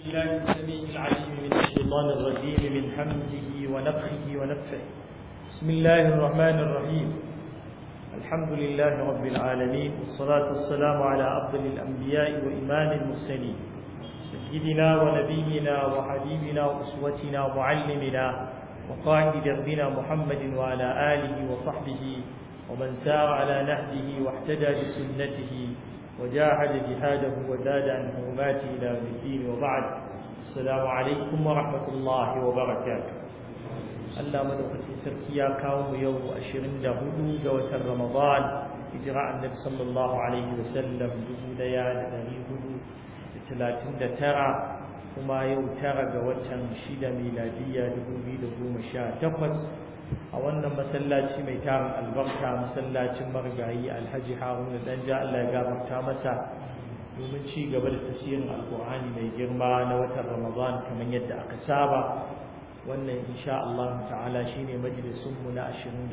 بالله السميع العليم من الشيطان الرجيم من حمده ونفخه ونفخه بسم الله الرحمن الرحيم الحمد لله رب العالمين والصلاة والسلام على أفضل الأنبياء وإمام المرسلين سيدنا ونبينا وحبيبنا وأسوتنا ومعلمنا وقائد دربنا محمد وعلى آله وصحبه ومن سار على نهجه واحتدى بسنته وجاهد جهاده وزاد عن حرماته إلى يوم الدين وبعد السلام عليكم ورحمة الله وبركاته Allah madaukakin sarki ya kawo mu yau 24 ga watan Ramadan hijira annabi sallallahu alaihi wasallam 1439 kuma yau tara ga watan shida miladiyya 2018 a wannan masallaci mai tarin albarka masallacin margayi alhaji haruna danja Allah ya gafarta masa domin ci gaba da tafsirin alkur'ani mai girma na watan ramadan kamar yadda aka saba wannan insha Allah ta'ala shine majalisun mu na 23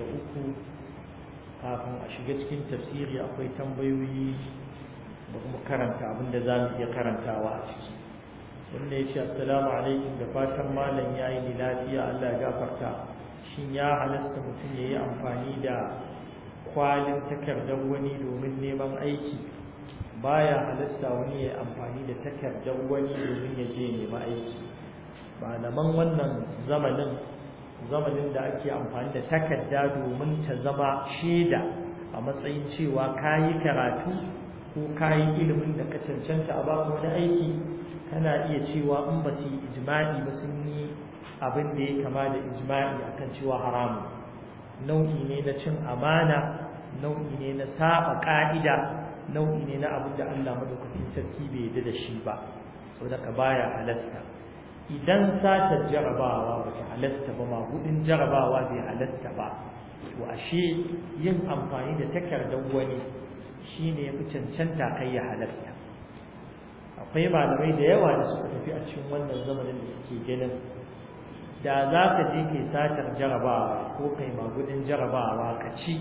kafin a shiga cikin tafsiri akwai tambayoyi da kuma karanta abinda za mu iya karantawa a ciki wanda ya ce assalamu alaikum da fatan malam ya yi lafiya Allah ya gafarta shin ya halasta mutum ya yi amfani da kwalin takardar wani domin neman aiki baya halasta wani ya yi amfani da takardar wani domin ya je nema aiki malaman wannan zamanin zamanin da ake amfani da takarda domin ta zama shaida a matsayin cewa ka yi karatu ko ka yi ilimin da ka cancanta a baka wani aiki kana iya cewa in ba su yi ijma'i ba sun yi abin da ya kama da ijma'i akan cewa haramun nau'i ne na cin amana nau'i ne na saba ka'ida nau'i ne na abin da Allah madaukakin sarki bai yarda da shi ba saboda ka baya halasta idan satar jarabawa ba ta halasta ba ma gudun jarabawa bai halasta ba to ashe yin amfani da takardar wani shine ya fi cancanta kai ya halasta akwai malamai da yawa da suka tafi a cikin wannan zamanin da suke ganin da za ka je kai satar jarabawa ko kai magudin jarabawa ka ci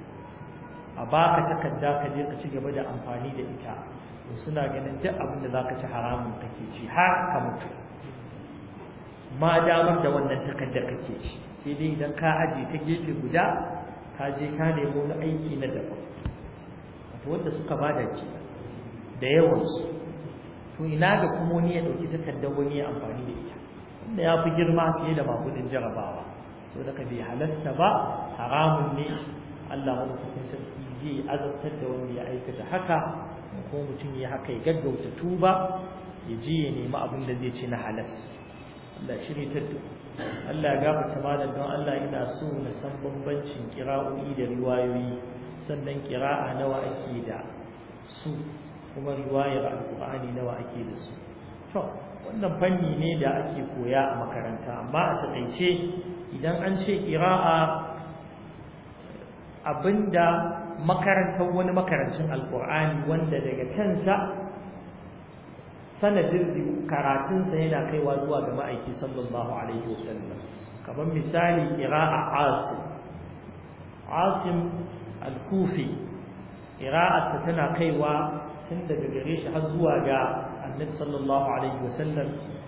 a baka takarda ka je ka ci gaba da amfani da ita to suna ganin duk abin da za ka ci haramun kake ci har ka mutu ma damar da wannan takardar kake ci sai dai idan ka aje ta gefe guda ka je ka nemo wani aiki na daban wato wanda suka bada ke da yawansu to ina ga kuma wani ya ɗauki takardar wani ya amfani da ita wanda ya fi girma fiye da makudin jarabawa so da ka bai halasta ba haramun ne Allah madaukakin sarki zai azabtar da wanda ya aikata haka ko mutum ya haka ya gaggauta tuba ya je ya nemi abin da zai ci na halas Allah shiri ta Allah ya gafarta malam don Allah ina so na san bambancin kira'o'i da riwayoyi sannan kira'a nawa ake da su kuma riwayar alkur'ani nawa ake da su to wannan fanni ne da ake koya a makaranta amma a takaice idan an ce qira'a abinda makarantar wani makarancin alkur'ani wanda daga kansa sanadin karatunsa yana kaiwa zuwa ga ma'aiki sallallahu alaihi wasallam kamar misali qira'a asim asim al-kufi qira'arsa tana kaiwa tun daga gare shi har zuwa ga annabi sallallahu alaihi wasallam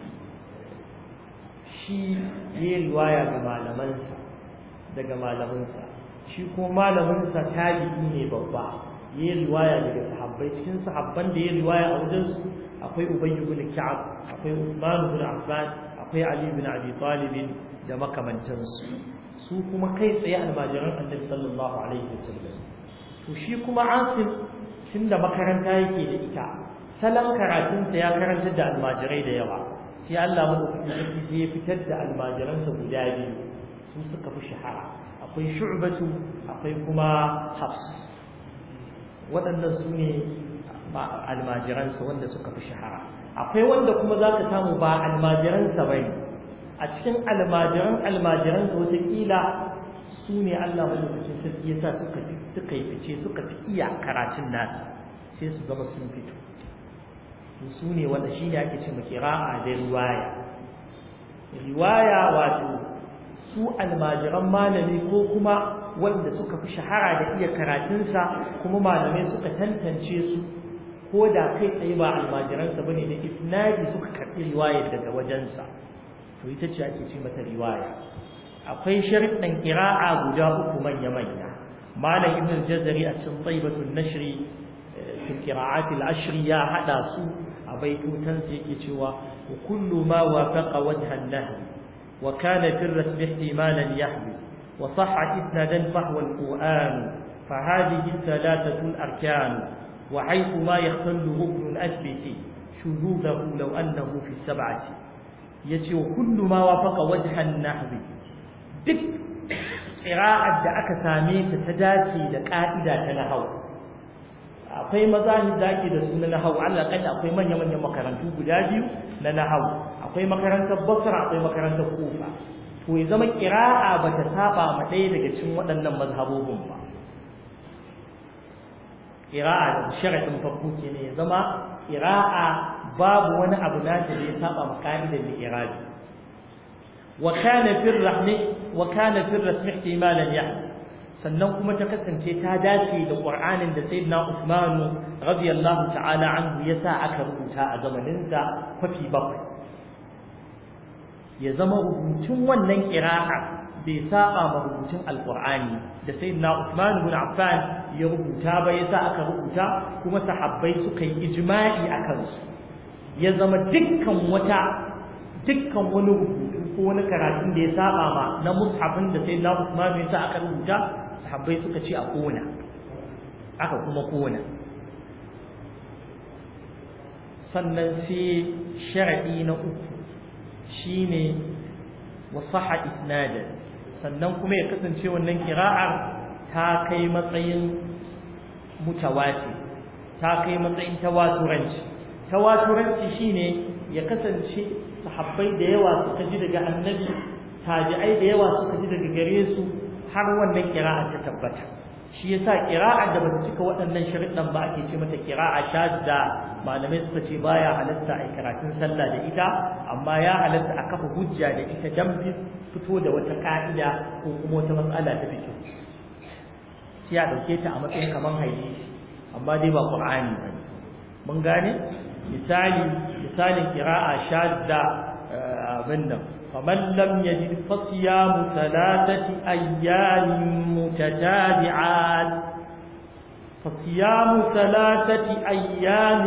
shi ya riwaya ga malamansa daga malamansa shi ko malaminsa tabi'i ne babba ya riwaya daga sahabbai cikin sahabban da ya riwaya a wajen su akwai Ubay ibn Ka'ab akwai Uthman ibn Affan akwai Ali ibn Abi Talib da makamantansu su kuma kai tsaye almajiran annabi sallallahu alaihi wasallam to shi kuma Asim tunda makaranta yake da ita salon karatunsa ya karantar da almajirai da yawa sai Allah madaukakin sarki sai ya fitar da almajiransa guda biyu su suka fi shahara akwai shu'batu akwai kuma hafs waɗannan su ne almajiransa wanda suka fi shahara akwai wanda kuma za ka samu ba almajiransa ba ne a cikin almajiran almajiransa wataƙila su ne Allah madaukakin sarki ya sa suka suka yi fice suka fi iya karatun nasu sai su zama sun fito su ne wanda shi ne ake ce ma kira'a da riwaya riwaya wato su almajiran malami ko kuma wanda suka fi shahara da iya karatunsa kuma malamai suka tantance su ko da kai tsaye ba almajiransa bane da isnadi suka karɓi riwayar daga wajensa to ita ce ake ce mata riwaya akwai sharuɗan ƙira'a guda uku manya manya malam ibn al-jazari a cikin taibatul nashri fi qira'at al-ashri ya hada su a baitutan sa yake cewa kullu ma wafaqa wajha an-nahy wa kana fi ar-rasm ihtimalan yahwi wa sahha isnadan fahwa al-qur'an فهذه الثلاثة الأركان وحيث ما يختل ركن أثبت شذوذه لو أنه في السبعة يتي وكل ما وافق وجه النحو duk ƙira'ar da aka same ta ta dace da ƙa'ida ta nahau akwai mazahid da ake da su na nahau Allah kalla akwai manya-manyan makarantu guda biyu na nahau akwai makarantar basra akwai makarantar kufa to ya zama ƙira'a ba ta saba ma ɗaya daga cikin waɗannan mazhabobin ba ƙira'a da sharaɗin farko ke ne ya zama ƙira'a babu wani abu nata da ya saba ma ƙa'idar da irabi wa kana fi rahmi wa kana fi rasmi ihtimalan ya sannan kuma ta kasance ta dace da Qur'anin da Sayyidina Uthman radiyallahu ta'ala anhu ya sa aka rubuta a zamanin sa kwafi bakwai ya zama rubutun wannan ƙira'a bai saba ma rubutun alqur'ani da sayyidina Uthman ibn Affan ya rubuta ba yasa aka rubuta kuma sahabbai suka yi ijma'i akan su ya zama dukkan wata dukkan wani rubutu ko wani karatun da ya saba ma na mushafin da sayyidina Uthman yasa aka rubuta sahabbai suka ce a kona aka kuma kona sannan sai sharadi na uku shine wasaha isnadan sannan kuma ya kasance wannan kira'ar ta kai matsayin mutawati ta kai matsayin tawaturanci tawaturanci shine ya kasance sahabbai da yawa suka ji daga annabi tabi'ai da yawa suka ji daga gare su har wannan kira'ar ta tabbata shi yasa kira'ar da bata cika waɗannan sharuɗan ba ake ce mata kira'a shadda malamai suka ce baya halatta a karatun sallah da ita amma ya halatta a kafa hujja da ita dan fito da wata ka'ida ko kuma wata matsala ta fito sai a dauke ta a matsayin kaman hadisi amma dai ba qur'ani ba mun gane misali misalin qira'a shadda abin nan faman lam yajid fasiyamu thalathati ayyamin mutatabi'at فصيام ثلاثة أيام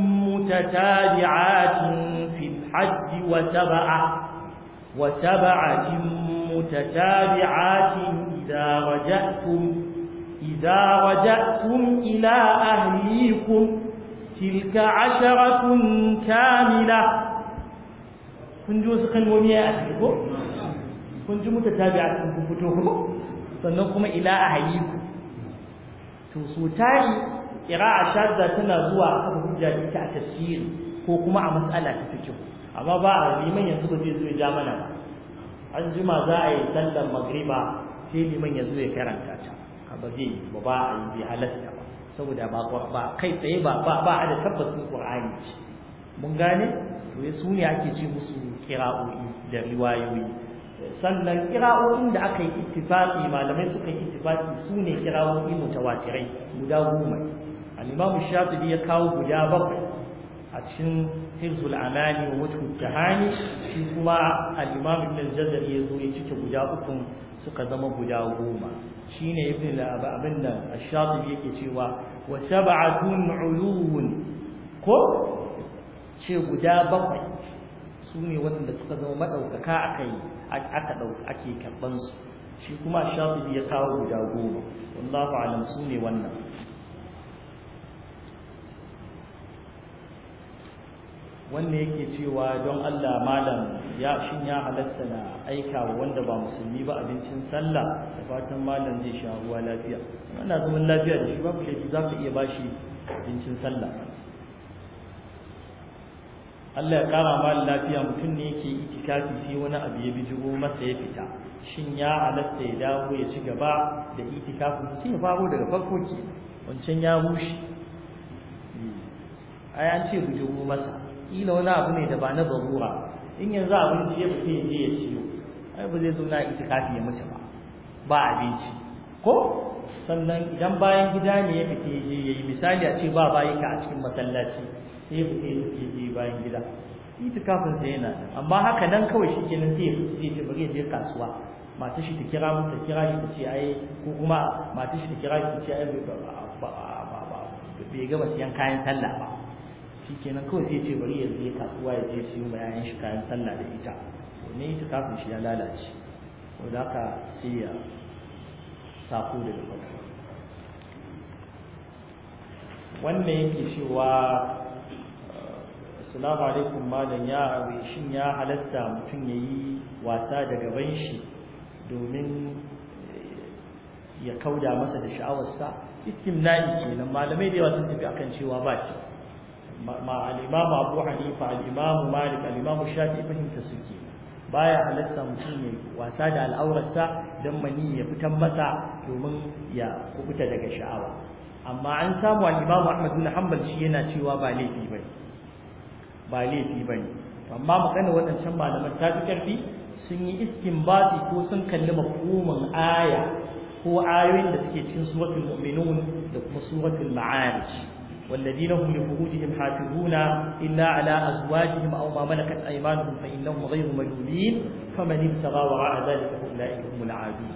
متتابعات في الحج وسبعة وسبعة متتابعات إذا رجعتم إذا رجعتم إلى أهليكم تلك عشرة كاملة كنجو سخن ومية أهلكم كنجو متتابعات كنفتوكم سنقوم إلى أهليكم تسوتاري قراءة شاذة تنزوع أبو هجة a tafsiri ko kuma a matsala ta fikihu amma ba a liman yanzu ba zai zo ya ja mana ba an jima za a yi sallar magriba sai liman ya zo ya karanta ta ba zai ba ba a yi bai halatta ba saboda ba ba kai tsaye ba ba ba a da tabbacin qur'ani ce mun gane to ya su ne ake ce musu qira'o'i da riwayoyi sannan qira'o'in da aka yi ittifaqi malamai suka yi ittifaqi su ne qira'o'i mutawatirai guda goma al-imam shafi'i ya kawo guda bakwai a cikin hirzul amani wa wajhul tahani shi kuma al-imam ibn al-jazari ya zo ya cike guda uku suka zama guda goma shine ibn abin da ash-shatibi yake cewa wa sab'atun ulun ko ce guda bakwai su ne waɗanda suka zama madaukaka akai aka dauka ake karban su shi kuma ash-shatibi ya kawo guda goma wallahu alam su ne wannan wanda yake cewa don Allah malam ya shin ya halatta na aika wa wanda ba musulmi ba abincin sallah da fatan malam zai sha ruwa lafiya ana zaman lafiya da shi babu laifi za ka iya bashi abincin sallah Allah ya kara malam lafiya mutum ne yake itikafi sai wani abu ya bijigo masa ya fita shin ya halatta ya dawo ya ci gaba da itikafin sai ya faro daga farko ke wancan ya rushe ai an ce bijigo masa kila wani abu ne da ba na zarura in yanzu abinci ya fita ya je ya ciyo ai ba zai zo na itikafi ya mace ba ba abinci ko sannan idan bayan gida ne ya fita je yayi misali a ce ba bayi ka a cikin masallaci sai ya fita ya je bayan gida itikafin sa yana amma haka nan kawai shikenan sai zai ce bari ya je kasuwa mata shi ta kira mu ta kira shi ta ce ai ko kuma mata shi ta kira shi ta ce ai bai gama siyan kayan sallah ba shikenan kawai sai ce bari ya je kasuwa ya je siyo ma yayan shi kayan sallah da ita to ne itikafin shi ya lalace wanda haka sai ya sako daga farko wannan yake cewa assalamu alaikum malam ya aure shin ya halasta mutum yayi wasa da gaban shi domin ya kauda masa da sha'awarsa istimna'i kenan malamai da yawa sun tafi akan cewa ba shi ma al-imam Abu Hanifa al-imam Malik al-imam Shafi'i fahimta suke baya halatta mutum ya wasa da al'aurarsa don mani ya fitan masa domin ya kubuta daga sha'awa amma an samu al-imam Ahmad bin Hanbal shi yana cewa ba laifi bane ba laifi bane amma magana wadancan malaman ta fi karfi sun yi istinbati ko sun kalli mafhumin aya ko ayoyin da suke cikin suratul mu'minun da kuma suratul ma'arij والذين هم لفروجهم حافظون إلا على أزواجهم أو ما ملكت أيمانهم فإنهم غير ملومين فمن ابتغى وراء ذلك فأولئك هم العادون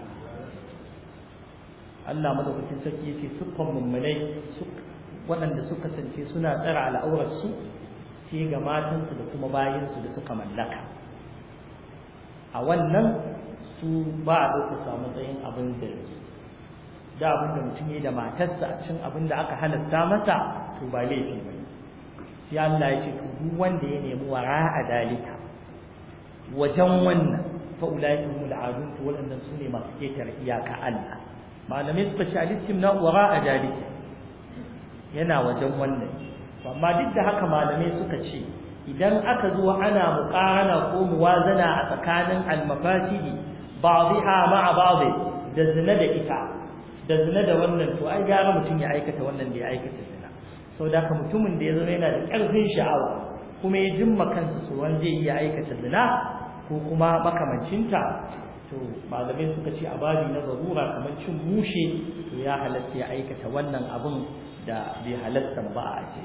Allah madaukakin sarki yace sukan mummunai waɗanda suka sance suna tsara al'aurarsu sai ga matansu da kuma bayansu da suka mallaka a wannan su ba a ɗauka matsayin abin da da abin da mutum ya da matarsa a cikin abin da aka halatta masa to ba laifi ba sai Allah ya ce to duk wanda ya nemi wara'a dalika wajen wannan fa ulaika humul adun to waɗannan sune masu ketare iyaka Allah malamai suka ce al-istimna wara'a dalika yana wajen wannan amma duk da haka malamai suka ce idan aka zo ana muqarana ko muwazana a tsakanin al-mafasidi ba'dha ma'a ba'd da zina da ita da zina da wannan to ai gara mutum ya aikata wannan da ya aikata zina saboda haka mutumin da ya zama yana da ƙarfin sha'awa kuma ya jimma kansa tsoron zai iya aikata zina ko kuma makamancinta to malamai suka ce a babi na zarura kamar cin mushe to ya halatta ya aikata wannan abun da bai halatta ba a ce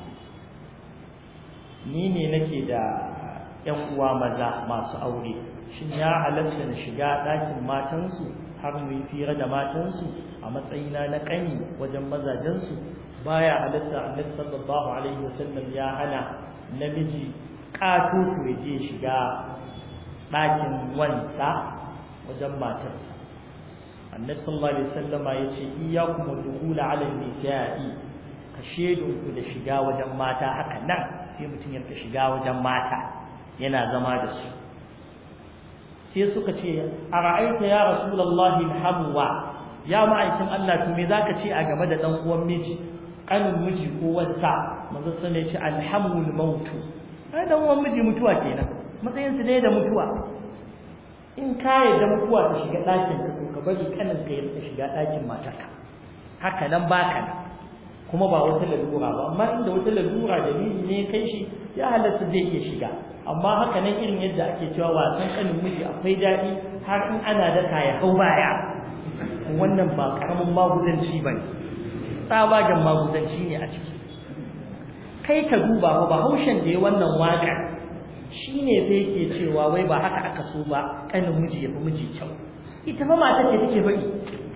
ni ne nake da ƴan uwa maza masu aure shin ya halatta na shiga ɗakin matansu har mu yi fira da matansu a matsayina na ƙani wajen mazajensu baya halatta annabi sallallahu alaihi wasallam ya hana namiji ƙatoto ya je shiga ɗakin wansa wajen matarsa annabi sallallahu alaihi wasallama ya ce iyyakum dukhula ala nisa'i ka shedunku da shiga wajen mata haka nan sai mutum ya shiga wajen mata yana zama da su sai suka ce a ra'aita ya rasulullahi alhamwa ya ma'aikin Allah to me zaka ce a game da dan uwan miji kanin miji ko wanta manzo sai ya ce alhamul maut ai dan uwan miji mutuwa kenan matsayin su ne da mutuwa in ka yarda mutuwa ta shiga ɗakin ka to ka bari kanin ka ya shiga ɗakin matarka haka nan baka nan kuma ba wata lalura ba amma inda wata lalura dalili ne kai shi ya halatta zai iya shiga amma haka nan irin yadda ake cewa wasan kanin miji akwai daɗi har in ana daka ya hau baya wannan ba karamin maguzanci bane tsabagen maguzanci ne a ciki kai ka duba ba bahaushen da ya wannan waka shine sai yake cewa wai ba haka aka so ba kanin miji ya fi miji kyau ita fa mata ce take faɗi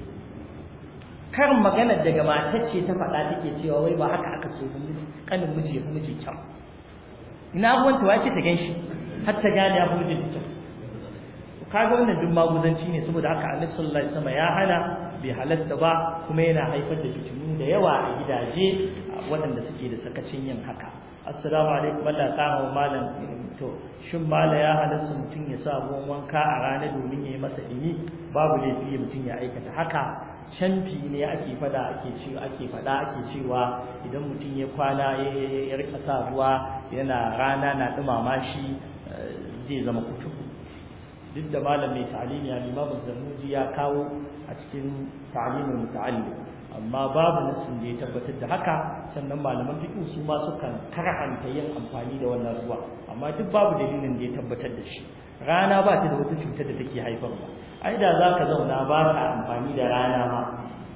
karin magana daga matar ce ta faɗa take cewa wai ba haka aka so miji kanin miji ya fi miji kyau ina abuwan ta wace ta ganshi har ta gane ya fi miji kyau kaga wannan duk maguzanci ne saboda haka Annabi sallallahu alaihi wasallam ya hana bai halatta ba kuma yana haifar da fitinu da yawa a gidaje waɗanda suke da sakacin yin haka assalamu alaikum Allah kama malam to shin mala ya halatta mutum ya sa ruwan wanka a rana domin ya yi masa dimi babu laifi mutum ya aikata haka canfi ne ake fada ake cewa ake fada ake cewa idan mutum ya kwana ya rika sa ruwa yana rana na dumama shi zai zama kutubu duk da malam mai ta'alimi al-Imam Zarnuji ya kawo a cikin ta'alimin muta'allim amma babu nasin da ya tabbatar da haka sannan malaman fiqh su ma sukan karhanta yin amfani da wannan ruwa amma duk babu dalilin da ya tabbatar da shi rana ba ta da wata cutar da take haifarwa ai da zaka zauna ba ka amfani da rana ma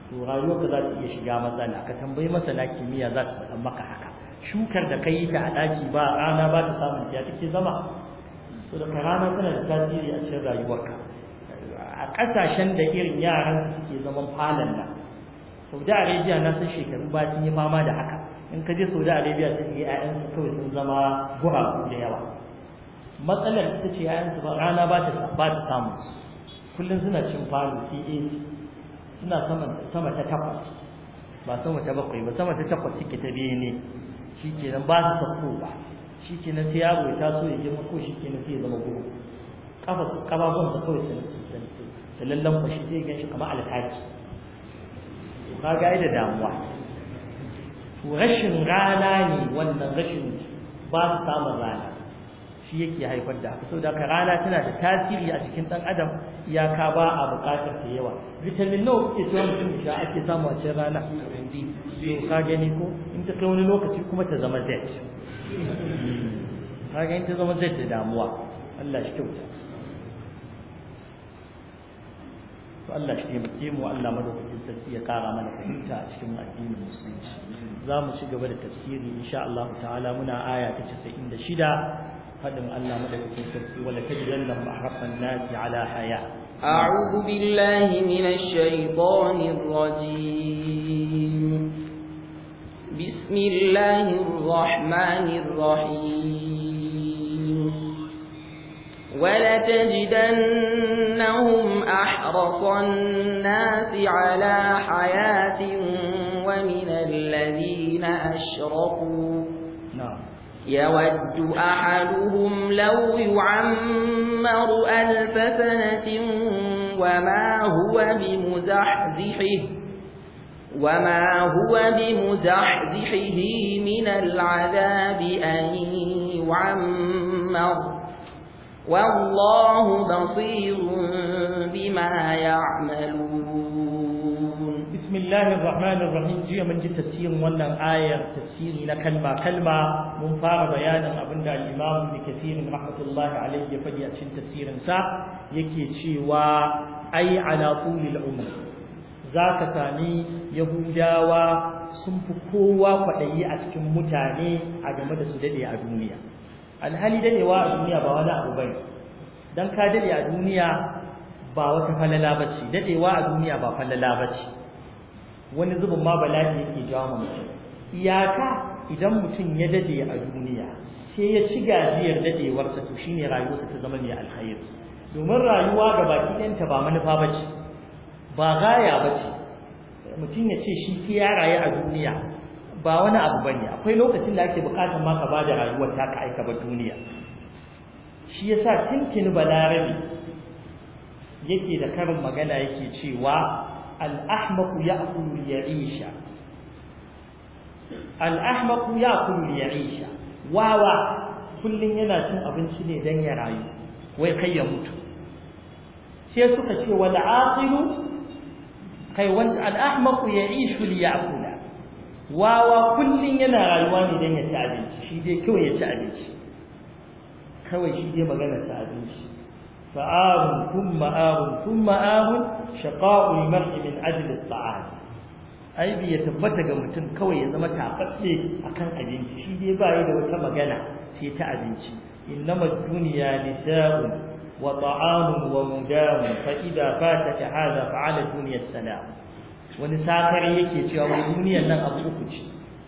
to rayuwarka za ta iya shiga matsala ka tambayi masana kimiyya za su faɗa maka haka shukar da kai ta a ɗaki ba rana ba ta samun ta take zama to da rana tana da tasiri a cikin rayuwarka a ƙasashen da irin yaran suke zaman falon nan Saudi Arabia na san shekaru ba sun yi fama da haka in ka je Saudi Arabia sai ga ƴaƴansu kawai sun zama guragu da yawa matsalar ita ce ƴaƴansu ba rana ba ta ba ta samu kullum suna cin falo CAC suna sama sama ta takwas ba sama ta bakwai ba sama ta takwas suke ta biye ne shikenan ba su sako ba shikenan sai yaro ya taso ya girma ko shikenan sai ya zama guru kafa kafafun sa kawai sun sun lallan fashi sai ga shi kamar alkaki to kaga ai da damuwa to rashin rana ne wannan rashin ba su samun rana shi yake haifar da haka saboda haka rana tana da tasiri a cikin dan adam iyaka ba a buƙatar ta yawa vitamin nawa kuke cewa mutum da ake samu a cikin rana to ka gani ko in ta kai wani lokaci kuma ta zama Z ka gani ta zama Z da damuwa Allah shi kyauta to Allah shi taimake mu Allah madaukakin sarki ya kara mana fahimta a cikin addinin musulunci za mu ci gaba da tafsiri insha Allah ta'ala muna aya ta 96 فدم الله مدد في ولتجدنهم أحرص الناس على حياة أعوذ بالله من الشيطان الرجيم بسم الله الرحمن الرحيم ولتجدنهم أحرص الناس على حياة ومن الذين أشركوا نعم يود أحدهم لو يعمر ألف سنة وما هو بمزحزحه وما هو بمزحزحه من العذاب أن يعمر والله بصير بما يعملون بسم الله الرحمن الرحيم جي من جي تفسير wannan ayar tafsiri na kalma kalma mun fara bayanin abinda al-Imam Ibn Kathir rahmatullahi alayhi ya faɗi a cikin tafsirin sa yake cewa ai ala tulil umr zaka sami yahudawa sun fi kowa kwaɗayi a cikin mutane a game da su dade a duniya alhali dadewa a duniya ba wani abu bane dan ka dade a duniya ba wata falala bace dadewa a duniya ba falala bace wani zubin ma bala'i yake jawo mutum iyaka idan mutum ya dade a duniya sai ya ci gajiyar dadewarsa to shine rayuwarsa ta zama mai alkhairi domin rayuwa ga baki ɗanta ba manufa bace ba gaya bace mutum ya ce shi ke ya rayu a duniya ba wani abu bane akwai lokacin da ake bukatar ma ka bada rayuwar ta ka aika ba duniya shi yasa tuntuni balarabi yake da karin magana yake cewa al-ahmaqu ya'kulu liya'isha al-ahmaqu ya'kulu liya'isha wawa kullun yana cin abinci ne dan ya rayu wai kai ya mutu sai suka ce wal aqilu kai wanda al-ahmaqu ya'ishu liya'kula wawa kullun yana rayuwa ne dan ya ci abinci shi dai kawai ya ci abinci kawai shi dai magana ta abinci fa'arun thumma arun thumma arun shaqa'ul mar'i min ajli at-ta'am aibi ya tabbata ga mutum kawai ya zama tafatse akan abinci shi dai bai da wata magana sai ta abinci innama ad-dunya nisa'un wa ta'amun wa mudamun fa idza fataka hadha fa'ala dunya salam wani sakare yake cewa wai duniyar nan abu uku ce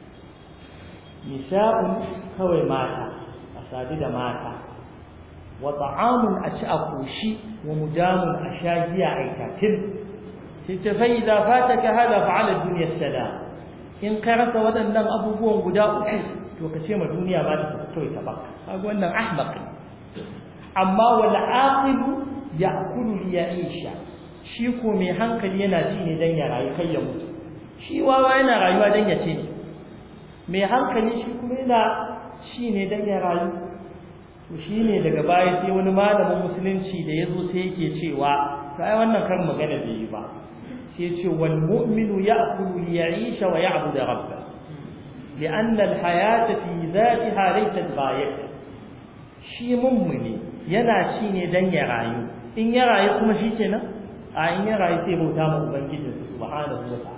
nisa'un kawai mata a sadu da mata wa ta'amun a ci a koshi wa mudamun a sha giya a itatin sai ta fa idza fataka hada fa'ala dunya salam in ka rasa waɗannan abubuwan guda uku to ka ce ma duniya ba ta kawai ta baka kaga wannan ahmaq amma wal aqilu ya'kulu li ya'isha shi ko mai hankali yana ci ne dan ya rayu kai ya mutu shi wawa yana rayuwa dan ya ce ne mai hankali shi kuma yana ci ne dan ya rayu to shine daga baya sai wani malamin musulunci da yazo sai yake cewa sai wannan kan magana bai yi ba sai ce wal mu'minu ya'kulu li ya'isha wa ya'budu rabbah لأن الحياة في ذاتها ليست غاية shi mummuni yana ci ne dan ya rayu in ya rayu kuma shi kenan a in ya rayu sai bauta ma ubangiji subhanahu wa ta'ala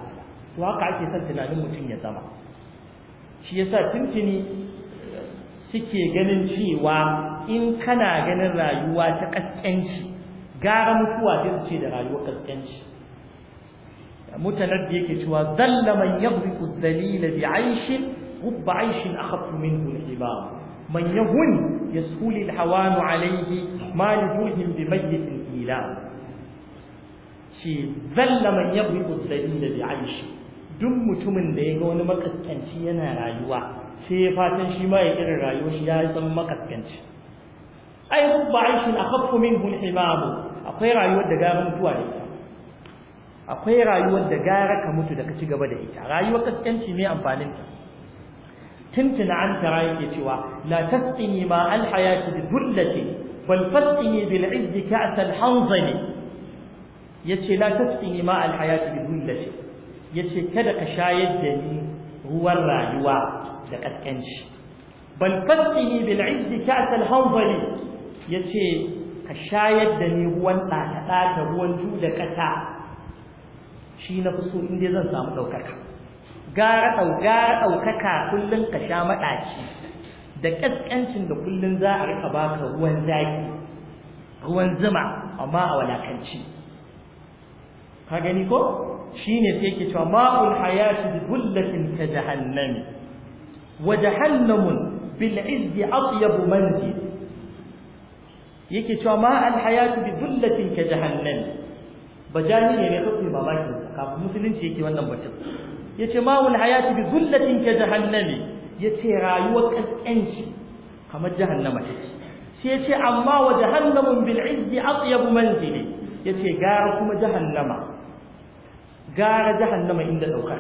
to haka ake son tunanin mutum ya zama shi yasa tuntuni suke ganin cewa in kana ganin rayuwa ta kaskanci gara mutuwa sai su ce da rayuwar kaskanci mutanen da yake cewa zalla man yaghriqu dhalila bi 'ayshin rubba 'ayshin akhaffu minhu al-hibab man yahun yasuli al-hawan 'alayhi ma yuhim bi mayyitin ila shi zalla man yaghriqu dhalila bi 'ayshin duk mutumin da ya ga wani makaskanci yana rayuwa sai ya fatan shi ma ya irin rayuwar shi ya zama makaskanci ai rubba aishin akhaffu minhu al-himam akwai rayuwar da gara mutuwa da ita akwai rayuwar da gara ka mutu da ka ci gaba da ita rayuwar kaskanci mai amfanin ta tuntuna an tara yake cewa la tasqini ma al-hayati bi dhullati bal fasqini bil 'izz ka'sa al-hanzali yace la tasqini ma al-hayati bi dhullati yace kada ka shayar da ni ruwan rayuwa da kaskanci bal fasqini bil 'izz ka'sa al-hanzali yace ka shayar da ni ruwan ɗata ruwan ju da ƙasa shi na fi so inda zan samu ɗaukaka gara ɗaukaka kullum ka sha maɗaci da ƙasƙancin da kullum za a riƙa baka ruwan zaki ruwan zuma amma a walakanci ka gani ko shi ne sai ke cewa ma'ul hayati bi bullatin ka jahannami wa jahannamun bil izzi atyabu manzil yake cewa ma al hayatu bi bullatin ka jahannami bajani ne ne kafin mamaki kafin musulunci yake wannan bacin yace ma wal hayatu bi bullatin ka jahannami yace rayuwar kaskanci kamar jahannama take sai yace amma wa jahannamun bil izzi atyab manzili yace gara kuma jahannama gara jahannama inda daukar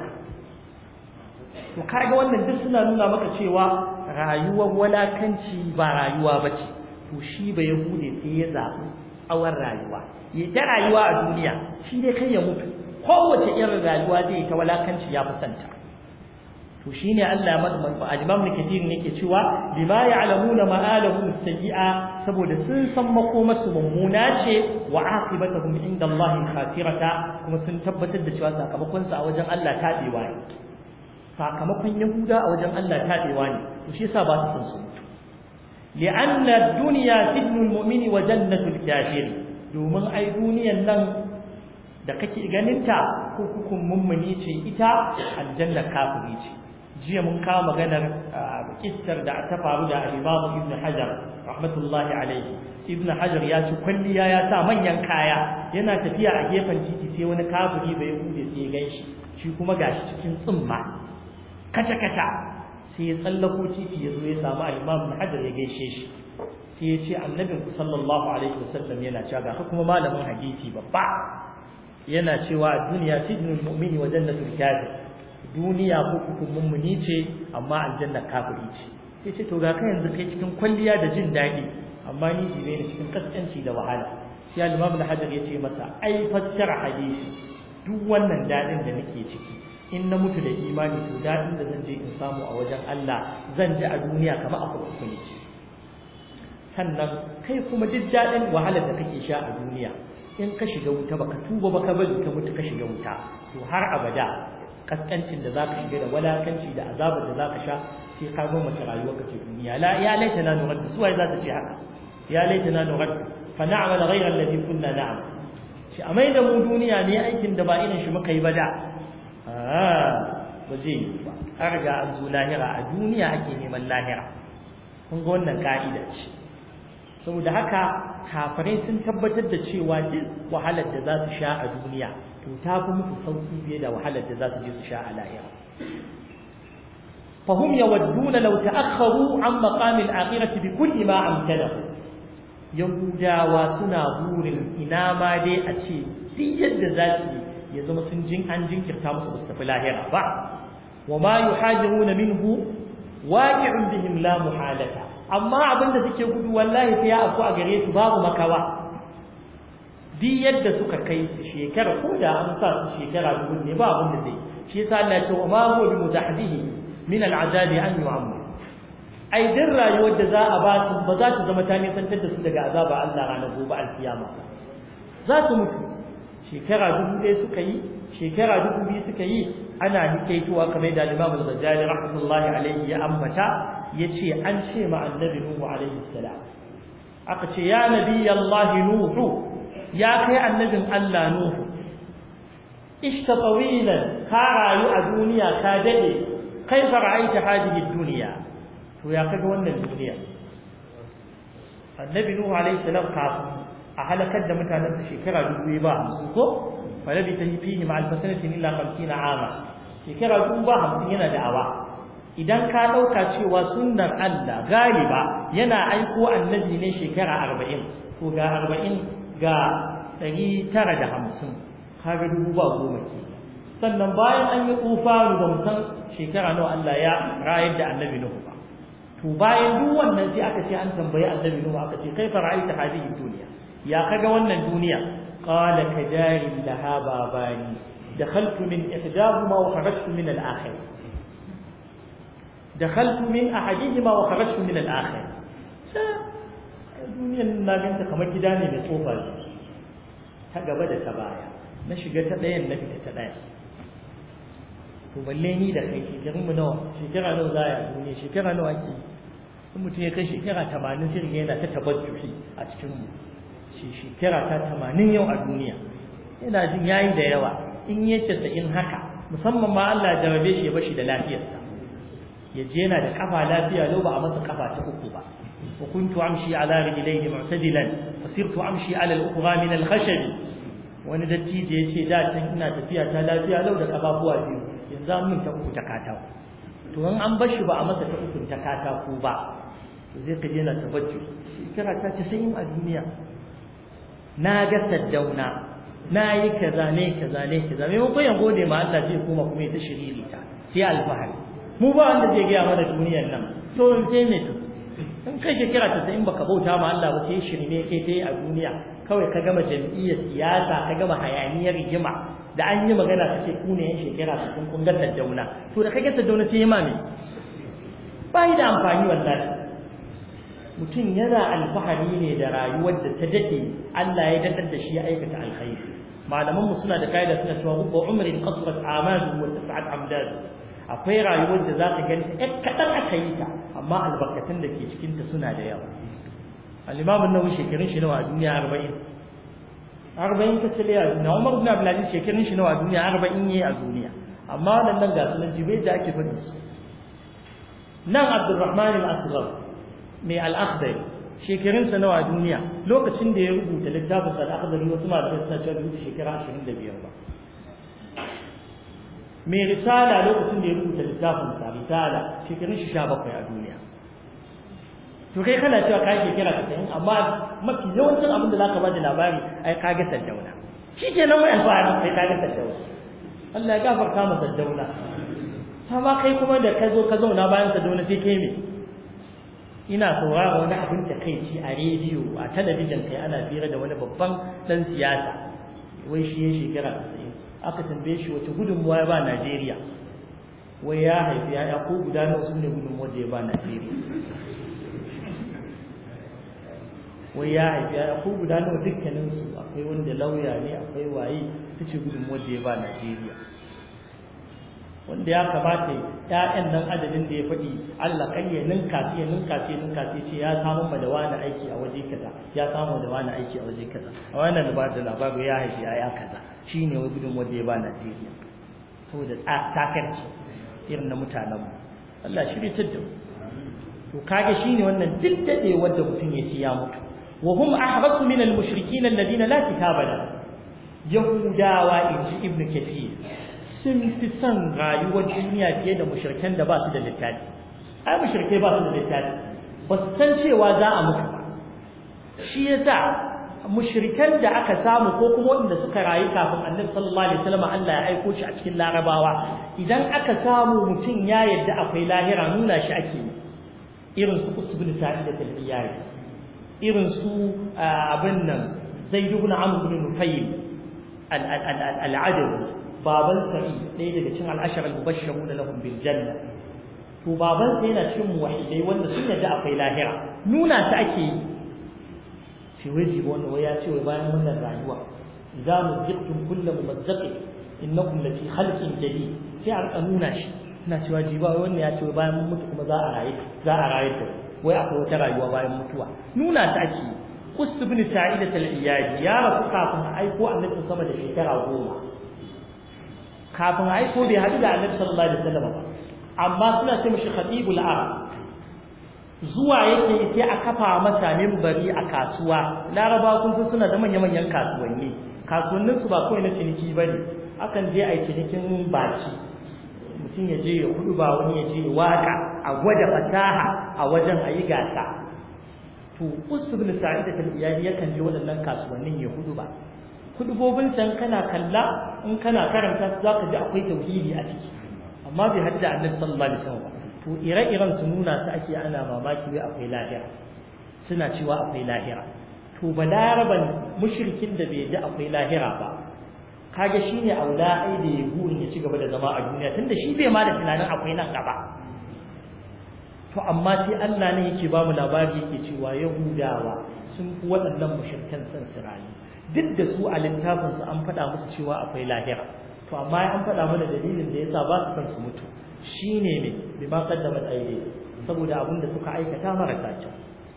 to kaga wannan duk suna nuna maka cewa rayuwar walakanci ba rayuwa bace to shi ba yahude sai ya zabi tsawon rayuwa ya ta rayuwa a duniya shi dai kai ya mutu kowace irin rayuwa zai ta walakanci ya fusanta to shine Allah ya madman al-Imam Kathir ne yake cewa bima ya'lamuna ma'alahum sayyi'a saboda sun san makomarsu mummuna ce wa aqibatuhum inda Allah khatirata kuma sun tabbatar da cewa sakamakon su a wajen Allah tabewa ne sakamakon Yahuda a wajen Allah tabewa ne to shi yasa ba su san su لأن الدنيا سجن المؤمن وجنة الكافر domin ai duniyan nan da kake ganinta kurkukun mummuni ce ita aljanna kafiri ce jiya mun kawo maganar kissar da ta faru da al-Imam Ibn Hajar rahmatullahi alayhi Ibn Hajar ya ci kwalliya ya sa manyan kaya yana tafiya a gefen titi sai wani kafiri bai hude sai ya ganshi shi kuma gashi cikin tsumma kaca kaca sai ya tsallako titi ya zo ya samu al-Imam Ibn Hajar ya gaishe shi sai ya ce annabin ku sallallahu alaihi wasallam yana cewa ga kuma malamin hadisi babba yana cewa duniya sijnul mu'mini wa jannatul kafir duniya ko kukun mummuni ce amma aljanna kafiri ce sai ce to ga kai yanzu kai cikin kwalliya da jin daɗi amma ni jibe ne cikin kaskanci da wahala sai al-imam al-hajar ya ce masa ai fassara hadisi duk wannan daɗin da nake ciki in na mutu da imani to daɗin da zan je in samu a wajen Allah zan ji a duniya kamar a kurkuku ne sannan kai kuma duk daɗin wahalar da kake sha a duniya in ka shiga wuta baka tuba baka bari ka mutu ka shiga wuta to har abada kaskancin da zaka shiga da walakanci da azabar da zaka sha sai ka zo mace rayuwar ka ce duniya la ya laita na nurad suwaye za ta ce haka ya laita na nurad fa na'mal ghayra alladhi kunna na'mal shi a mai da mu duniya ne aikin da ba irin shi muka yi ba da ba zai yi ba har ga an zo lahira a duniya ake neman lahira kun ga wannan ka'ida ce saboda haka kafirai sun tabbatar da cewa duk wahalar da za su sha a duniya to ta fi musu sauki fiye da wahalar da za su je su sha a lahira fahum yawadduna law ta'akhkharu an maqam al-akhirati bi kulli ma amkanahu yahudawa suna burin ina ma dai a ce duk yadda za su ya zama sun jin an jinkirta musu ba su tafi lahira ba wa ma yuhajiruna minhu waqi'un bihim la muhalata amma abinda suke gudu wallahi sai ya afku a gare su babu makawa duk yadda suka kai shekara ko da an sa su shekara dubu ne ba abin da zai shi yasa Allah ya ce ma huwa bi mutahdihi min al'azabi an yu'amma ai din rayuwar da za a ba su ba za ta zama ta nisantar da su daga azaba Allah ranar gobe alkiyama za su mutu shekara dubu ɗaya suka yi shekara dubu biyu suka yi ana nikaituwa kamar da Imam al-Ghazali rahmatullahi alayhi ya ambata yace an ce ma annabi Nuhu alayhi salam aka ce ya nabi Allah Nuhu ya kai annabin Allah Nuhu ishta tawilan ka rayu a duniya ka dade kaifa ra'aita hadhihi ad-dunya to ya kaga wannan duniya annabi Nuhu alayhi salam kafin a halakar da mutanen sa shekara dubu ba hamsin ko falabi ta yi fihi ma'al fasanatin illa khamsina ama shekara dubu ba hamsin yana da awa idan ka ɗauka cewa sunnar Allah galiba yana aiko annabi ne shekara arba'in ko ga arba'in ga ɗari tara da hamsin kaga dubu ba goma ke sannan bayan an yi tsufaru da musan shekara nawa Allah ya rayar da annabi Nuhu ba to bayan duk wannan sai aka ce an tambayi annabi Nuhu aka ce kaifa ra'aita hadhihi dunya ya kaga wannan duniya qala kadari laha babani dakhaltu min ihdahuma wa kharajtu min al-akhir dakhaltu min ahadihima wa kharajtu min al-akhir duniyan na ganta kamar gida ne mai tsofa ta gaba da ta baya na shiga ta ɗayan na fita ta ɗaya to balle ni da kai shekarun mu nawa shekara nawa za a duniya shekara nawa ke in mutum ya kai shekara tamanin sai yana ta tabajjuhi a cikin mu shi shekara ta tamanin yau a duniya yana jin yayi da yawa in ya ce in haka musamman ma Allah ya jarabe shi ya bashi da lafiyarsa ya je yana da kafa lafiya lau ba a masa kafa ta uku ba wa kuntu amshi ala rijlayhi mu'tadilan fasirtu amshi ala al-ukhra min al-khashab wani dattijo ya ce da can ina tafiya ta lafiya lau da kafafuwa biyu yanzu an min ta uku ta katako to in an bashi ba a masa ta uku ta katako ba to zai ka je na tabajju shekara ta ta sayin a duniya na ga saddauna na yi kaza ne kaza ne kaza maimakon ya gode ma Allah zai koma kuma ya ta shiriri ta sai alfahari mu ba wanda zai gaya mana duniyar nan to in sai me to in kai shekara ta in baka bauta ma Allah ba sai shirme kai kai a duniya kawai ka gama jam'iyyar siyasa ka gama hayaniyar rigima da an yi magana ka ce ku ne yan shekara su kun kun ga saddauna to da kage saddauna sai ma me ba da amfani wallahi mutum yana alfahari ne da rayuwar da ta dade Allah ya dadar da shi ya aikata alkhairi malaman mu suna da kaida suna cewa rubba umrin qasrat amalu wa tas'at amdad akwai rayuwar da zaka gani ɗan kadan aka yi ta amma albarkatun da ke cikin ta suna da yawa al-imam an-nawawi shekarun shi nawa a duniya 40 40 ta tsale a duniya Umar ibn Abdul Aziz shekarun shi nawa a duniya 40 yayi a duniya amma nan nan ga sunan jibai da ake faɗi su nan Abdurrahman al-Asghar mai al-Akhdari shekarun sa nawa a duniya lokacin da ya rubuta littafin sa al-Akhdari wasu malamai suna cewa rubuta shekara 25 ba mai risala lokacin da ya rubuta littafin sa risala shekarun shi 17 a duniya to kai kana cewa ka shekara 90 amma mafi yawancin abin da zaka bada labari ai ka ga saddauna shikenan wai alfahari sai ka ga saddauna Allah ya gafarta masa saddauna amma kai kuma da ka zo ka zauna bayan saddauna sai kai me ina saurara wani abin da kai ci a rediyo a talabijin kai ana fira da wani babban dan siyasa wai shi ya shekara 90 aka tambaye shi wace gudunmuwa ya ba Najeriya wai ya haifi ya ko guda nawa su ne gudunmuwa da ya ba Najeriya wai ya haifi ya ko guda nawa dukkanin su akwai wanda lauya ne akwai waye tace gudunmuwa da ya ba Najeriya wanda ya kamata ƴaƴan nan adadin da ya faɗi Allah kai ya ninka ya ninka ya ninka ce ya samu ma da wani aiki a waje kaza ya samu da wani aiki a waje kaza a wannan da ba da labarin ya haifi ya kaza shine wai gudun wanda ya ba Najeriya saboda takarci irin na mutanen mu Allah shirye ta da to kage shine wannan duk dade wanda mutum ya ci ya mutu wa hum ahrasu min al-mushrikeen alladhina la kitaba lahum yahudawa inji ibnu kathir sun fi son rayuwar duniya fiye da mushrikan da ba su da littafi ai mushrikai ba su da littafi ba su san cewa za a mutu ba shi yasa mushrikan da aka samu ko kuma wanda suka rayu kafin annabi sallallahu alaihi wasallam Allah ya aiko shi a cikin larabawa idan aka samu mutum ya yadda akwai lahira nuna shi ake irin su usbul sa'id da talbiyai irin su abin nan zaid ibn amr ibn nufayl al-adawi baban sa'i ɗaya daga cikin al'ashar al-mubashshiruna lahum bil janna to baban sa yana cikin muwahhidai wanda sun yadda akwai lahira nuna ta ake yi shi wai jibo wanda wai ya ce wai bayan wannan rayuwa idza muzaqtum kullu mumazzaqin innakum lafi khalqin jadid sai a rika nuna shi ina cewa jiba wannan ya ce bayan mun mutu kuma za a rayu za a rayu da wai akwai wata rayuwa bayan mutuwa nuna ta ake Qus ibn Sa'idat al-Iyadi ya rasu kafin a aiko Annabi sama da shekara goma kafin a aiko bai haɗu da Annabi sallallahu alaihi wasallam ba amma suna ce mishi khatibul arab zuwa yake sai a kafa masa minbari a kasuwa laraba kun san suna da manya-manyan kasuwanni kasuwannin su ba kawai na ciniki bane akan je a yi cinikin baki mutum ya je ya hudu ba wani ya je waka a gwada fasaha a wajen a yi gasa to usbul sa'ida tal iyali yakan je waɗannan kasuwannin ya hudu ba hudubobin can kana kalla in kana karanta su zaka ji akwai tauhidi a ciki amma bai hadda annabi sallallahu alaihi wasallam to ire-iren su nuna su ake ana mamaki wai akwai lahira suna cewa akwai lahira to balaraban mushrikin da bai ji akwai lahira ba kage shine aula ai da ya burin ya ci gaba da zama a duniya tunda shi bai ma da tunanin akwai nan gaba to amma sai Allah ne yake ba mu labari yake cewa yahudawa sun fi waɗannan mushrikan san su rayu duk da su a littafin su an faɗa musu cewa akwai lahira to amma an faɗa mana dalilin da yasa ba su san su mutu shine ne bima qaddamat aydi saboda abin da suka aikata marasa kyau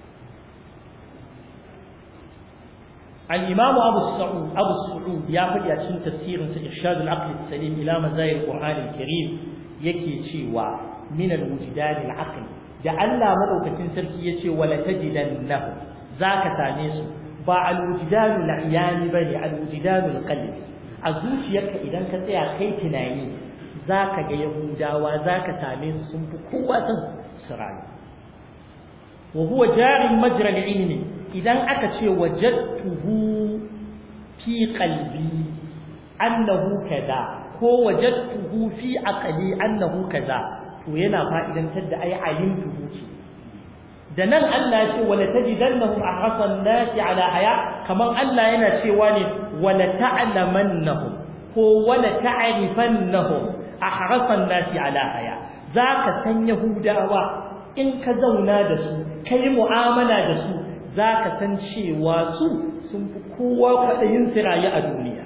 الإمام أبو السعود أبو السعود يا فدي أشين تفسير إرشاد العقل السليم إلى مزايا القرآن الكريم يكي شيوا من الوجدان العقل جعلنا مدوكة سركي يشي ولا تجدنه ذاك تانيس با الوجدان العيان بني الوجدان القلب أزوشيك إذا كنت يا كي تنايي ذاك ga Yahudawa zaka same su sun fi kowa san sirani wa huwa jari majra al-ilmi idan aka ce wajadtuhu fi qalbi annahu kaza ko wajadtuhu fi aqli annahu kaza to yana fa'idantar da ai alimtuhu ce da nan Allah ya ce wala tajidannahum ahrasan nasi ala haya kaman Allah yana cewa ne wala ta'lamannahum ko wala ta'rifannahum ahrasan nasi ala haya zaka san yahudawa in ka zauna da su kai mu'amala da su za ka san cewa su sun fi kowa kwaɗayin sirayi a duniya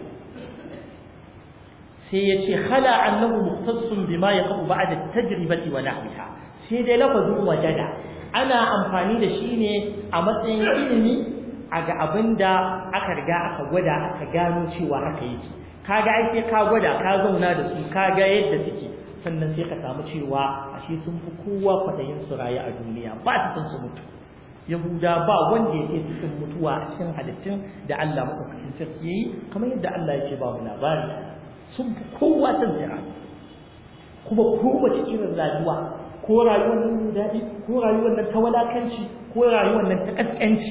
sai ya ce hala annahu mukhtassun bima yaqu ba'da tajribati wa nahwiha sai dai lafazin wajada ana amfani da shi ne a matsayin ilimi a ga abinda aka riga aka gwada aka gano cewa haka yake kaga ai sai ka gwada ka zauna da su ka ga yadda suke sannan sai ka samu cewa ashe sun fi kowa kwaɗayin su rayu a duniya ba su san su mutu yahuda ba wanda yake cikin mutuwa a cikin halittun da Allah madaukakin sarki yayi kamar yadda Allah yake ba mu labari sun fi kowa san jira kuma kowace irin rayuwa ko rayuwar nan daɗi ko rayuwar nan ta walakanci ko rayuwar nan ta kaskanci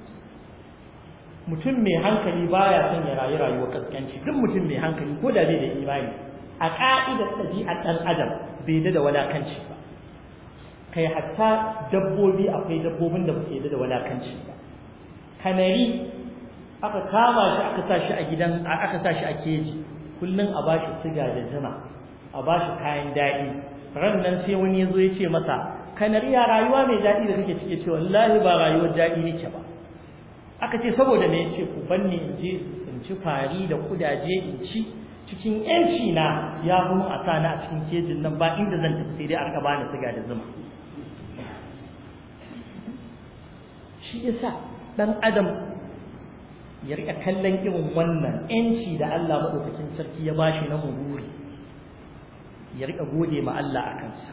mutum mai hankali baya son ya rayu rayuwar kaskanci duk mutum mai hankali ko da bai da imani a ka'idar ɗabi'ar ɗan adam bai da walakanci ba kai hatta dabbobi akwai dabbobin da suke da walakanci ba kanari aka kama shi aka sa shi a gidan aka sa shi a keji kullun a bashi siga da zuma a bashi kayan daɗi ran nan sai wani yazo ya ce masa kanari ya rayuwa mai daɗi da kake cike ce wallahi ba rayuwar daɗi nake ba aka ce saboda me yace ku banni in je in ci fari da kudaje in ci cikin yanci na ya mu a sana a cikin kejin nan ba inda zan tafi sai dai aka bani siga da zuma shi yasa dan adam ya rika kallon irin wannan yanci da Allah madaukakin sarki ya bashi na mururi ya rika gode ma Allah a kansa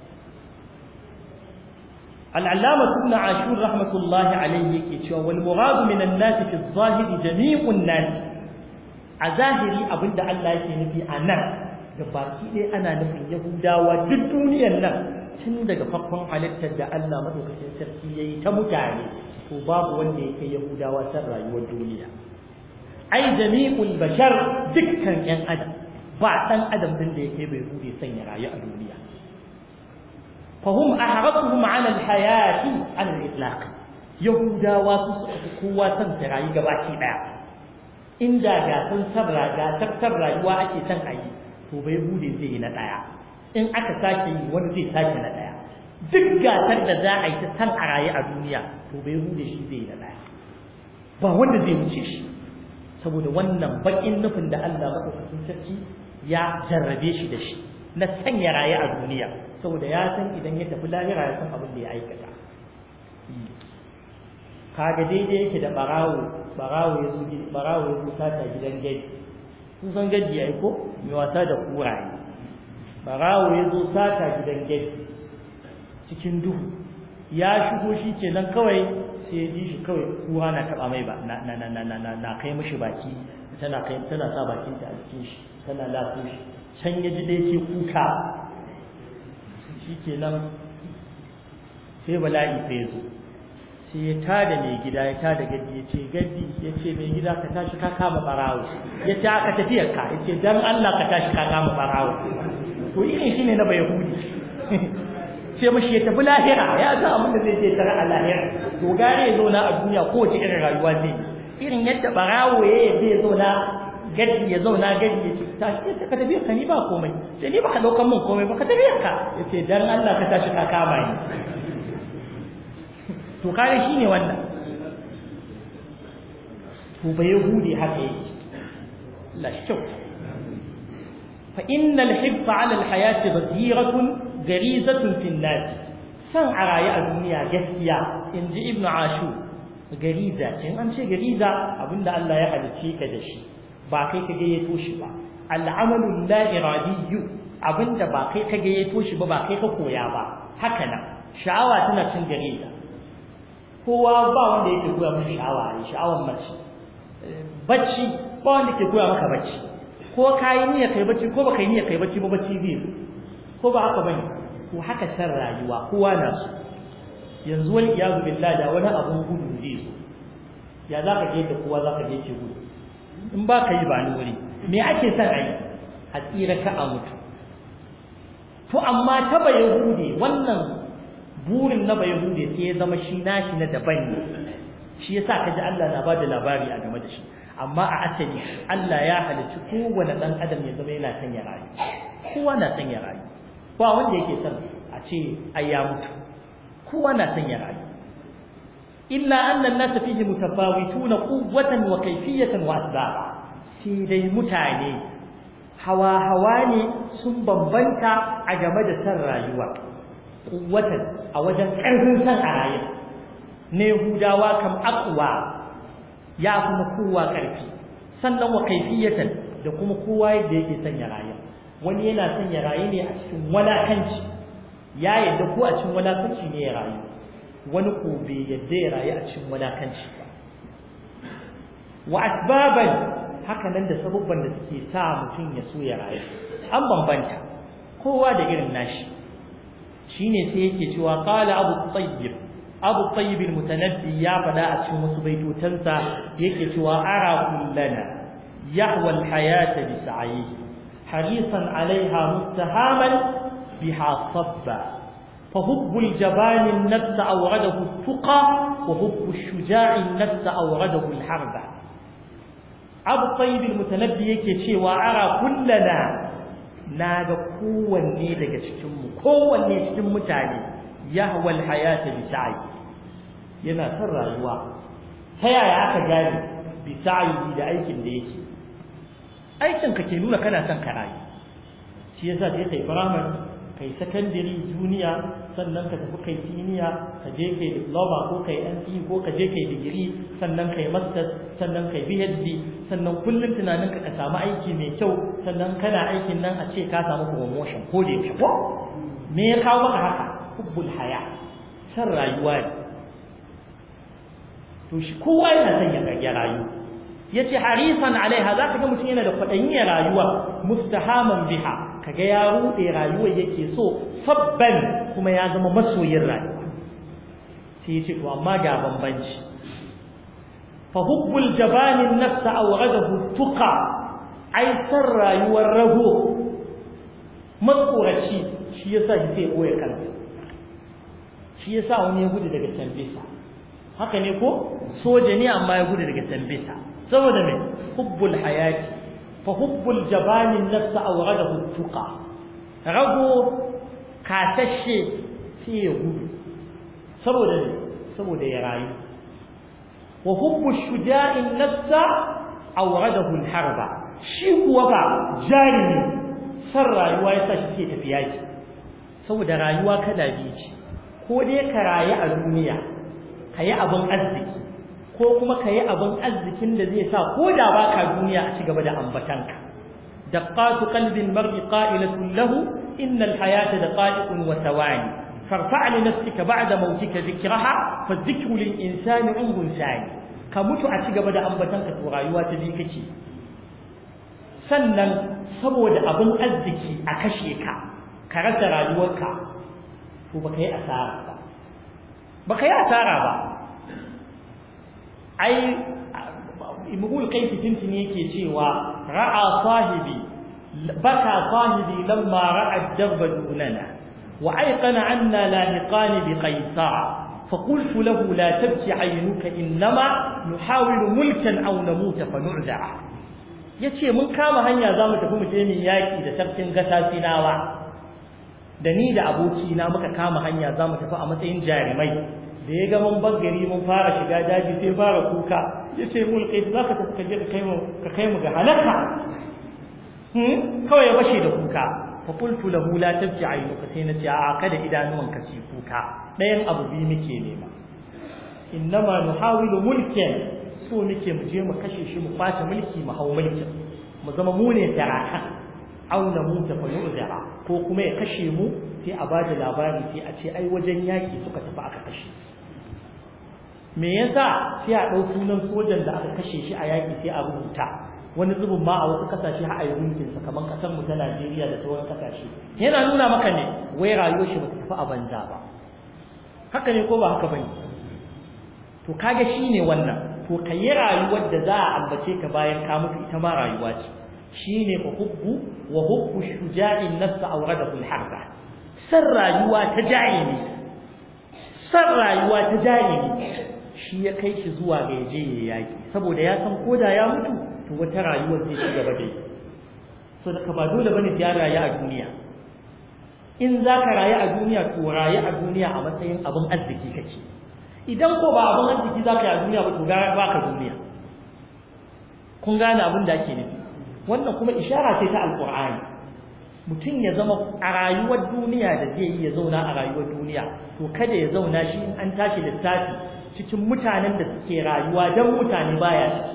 العلامة ابن عاشور رحمة الله عليه يكي والمراد من الناس في الظاهر جميع الناس أظاهري أبدا الله يكي نبي أنا gabaki ɗaya ana nufin yahudawa duk duniyar nan tun daga farkon halittar da Allah madaukakin sarki ya yi ta mutane to babu wanda ya kai yahudawa san rayuwar duniya ai jami'ul bashar dukkan yan adam ba dan adam din da ya kai bai hude san ya rayu a duniya fahum ahrasuhum ala alhayati ala al-itlaq yahudawa su su kowa san ta rayu gabaki daya inda ga san sabra ga tattar rayuwa ake san ayi to bai bude zai yi na ɗaya in aka sake yi wani zai sake na ɗaya duk gasar da za a yi ta san a raye a duniya to bai bude shi zai yi na ɗaya ba wanda zai wuce shi saboda wannan bakin nufin da Allah madaukakin sarki ya jarrabe shi da shi na sanya raye a duniya saboda ya san idan ya tafi lahira ya san abin da ya aikata kaga daidai yake da barawo barawo ya zo barawo ya zo sata gidan gadi kun san gadi ai ko mai wasa da kuraye barawo ya zo sata gidan gadi cikin duhu ya shigo shi kenan kawai sai ya ji shi kawai kura na taba mai ba na na na na na na kai mishi baki tana kai tana sa bakin ta a cikin shi tana lafi shi can ya ji da yake kuka shi kenan sai bala'i sai ya zo sai ya tada mai gida ya tada gadi ya ce gadi ya ce mai gida ka tashi ka kama barawo ya ce aka tafiyar ka ya ce dan Allah ka tashi ka kama barawo to irin shi ne na bayahudi ce mashi ya tafi lahira ya san abin da zai je tare a lahira to gare ya zauna a duniya kowace irin rayuwa zai irin yadda barawo ya yadda ya zauna gadi ya zauna gadi ya ce tashi ka tafi ka ni ba komai sai ni ba ka daukan min komai ba ka tafi ka ya ce dan Allah ka tashi ka kama ni to kare shine wannan to ba yahudi haka yake la shau fa innal hibba ala al hayati baziratun garizatun fil nas san a raye a duniya gaskiya inji ibnu ashu gariza in an ce gariza abinda Allah ya halice ka da shi ba kai ka gayyato shi ba al'amalu la iradiyyu abinda ba kai ka gayyato shi ba ba kai ka koya ba haka nan sha'awa tana cin gariza kowa ba wanda yake koya maka sha'awa ne sha'awar mace bacci ba wanda ke koya maka bacci ko kai niyya kai bacci ko baka yi niyya kai bacci ba bacci zai ko ba haka bane ko haka san rayuwa kowa na so yanzu wani iyazu billahi da wani abun gudu zai so ya za ka je da kowa za ka je ce gudu in ba ka yi ba ni wuri me ake son a yi a tsira ka a mutu to amma ta bayahude wannan burin na bai hude sai ya zama shi nashi na daban ne shi yasa kaji Allah na bada labari a game da shi amma a asali Allah ya halicci kowane dan adam ya zama yana son ya rayu kowa na son ya rayu ba wanda yake son a ce ai ya mutu kowa na son ya rayu illa anna an-nas fihi mutafawituna quwwatan wa kayfiyatan wa asbaba sai dai mutane hawa hawa ne sun bambanta a game da san rayuwa kuwatan a wajen ƙarfin san a rayu na Yahudawa kam aqwa ya kuma kowa ƙarfi sannan wa kaifiyatan da kuma kowa yadda yake son ya rayu wani yana son ya rayu ne a cikin walakanci ya yadda ko a cikin walakanci ne ya rayu wani ko bai yadda ya rayu a cikin walakanci ba wa asbaban haka nan da sabubban da suke sa mutum ya so ya rayu an bambanta kowa da irin nashi shine sai yake cewa qala abu tayyib abu tayyib al-mutanabbi ya fada a cikin wasu baitotansa yake cewa ara kullana yahwa al-hayata bi sa'i harisan alaiha mustahaman biha sabba فحب الجبان النفس أورده التقى وحب الشجاع النفس أورده الحرب أبو طيب المتنبي yake cewa ara kullana na ga kowanne daga cikinmu kowanne cikin mutane yahwal hayata bi sa'i yana son rayuwa ta yaya aka gane bi sa'i da aikin da yake aikin ka ke nuna kana son ka rayu shi yasa sai kai firamare kai secondary junior sannan ka tafi kai senior ka je kai diploma ko kai NCE ko ka je kai digiri sannan kai masters sannan kai PhD sannan kullum tunanin ka ka samu aiki mai kyau sannan kana aikin nan a ce ka samu promotion ko da yake ko me ya kawo maka haka hubbul haya san rayuwa ne to shi kowa yana son ya ga rayu yace harisan alaiha zaka ga mutum yana da kwadayin rayuwa mustahaman biha kaga ya rude rayuwar yake so sabban kuma ya zama masoyin rayuwa sai yace to amma ga bambanci fa hubbul jabani nafsa awghadahu tuqa ai san rayuwar rago matsoraci shi yasa shi sai boye kansa shi yasa wani ya gudu daga tambisa haka ne ko soja ne amma ya gudu daga tambisa saboda me hubbul hayati fa hubbul jabani nafsa awghadahu tuqa rago kasashe sai ya gudu saboda ne saboda ya rayu wa hubbu shuja'i nafsa awradahu al-harba shi kuwa ba jarimi san rayuwa yasa shi ke tafiya ki saboda rayuwa kada biyu ce ko dai ka rayu a duniya kayi abin arziki ko kuma kayi abin arzikin da zai sa ko da baka duniya a ci gaba da ambatanka دقات قلب المرء قائلة له إن الحياة دقائق وثواني فارفع لنفسك بعد موتك ذكرها فالذكر للإنسان عمر ثاني كمتو أتيغا بدا أنبتنك تغايوات ذيكك sannan saboda abin arziki a kashe ka ka rasa rayuwarka to baka yi asara ba baka yi asara ba ai imrul kaifi tintini yake cewa ra'a sahibi baka sahibi lamma ra'a ad-dabba dunana wa ayqana anna lahiqan bi qaisar فقلت له لا تبكي عينك إنما نحاول ملكا أو نموت فنعذر yace mun kama hanya za mu tafi mu je mu yaki da sarkin gata sinawa da ni da abokina muka kama hanya za mu tafi a matsayin jarumai da ya ga mun gari mun fara shiga daji sai fara kuka ya ce mul kai za ka tafi kaje ka kai mu ka kai mu ga halaka hmm kawai ya bashe da kuka fa qultu lahu la tabki aynuka sai na ce a kada idanuwan ka ci kuka ɗayan abu biyu muke nema innama nuhawilu mulkin so muke mu je mu kashe shi mu kwace mulki mu hau mulkin mu zama mu ne taraka aw na muta fa yu'zara ko kuma ya kashe mu sai a bada labari sai a ce ai wajen yaki suka tafi aka kashe su me yasa sai a ɗau sunan sojan da aka kashe shi a yaƙi sai a rubuta wani zubin ma a wasu kasashe har a yi gunkin sa kamar kasar mu ta Najeriya da sauran kasashe yana nuna maka ne wai rayuwar shi bata tafi a banza ba haka ne ko ba haka bane to kaga shine wannan to kai rayuwar da za a ambace ka bayan ka mutu ita ma rayuwa ce shine hubbu wa hubbu shuja'in nafs awradahu al-harba san rayuwa ta jahili san rayuwa ta jahili shi ya kai shi zuwa ga yaje ya yaki saboda ya san koda ya mutu to wata rayuwar zai ci gaba da yi so da ka ba dole bane ya rayu a duniya in za ka rayu a duniya to rayu a duniya a matsayin abin arziki kake idan ko ba abin arziki za ka yi a duniya ba to gara ba ka duniya kun gane abin da ake nufi wannan kuma ishara ce ta alqur'ani mutum ya zama a rayuwar duniya da zai yi ya zauna a rayuwar duniya to kada ya zauna shi in an tashi littafi cikin mutanen da suke rayuwa don mutane baya ciki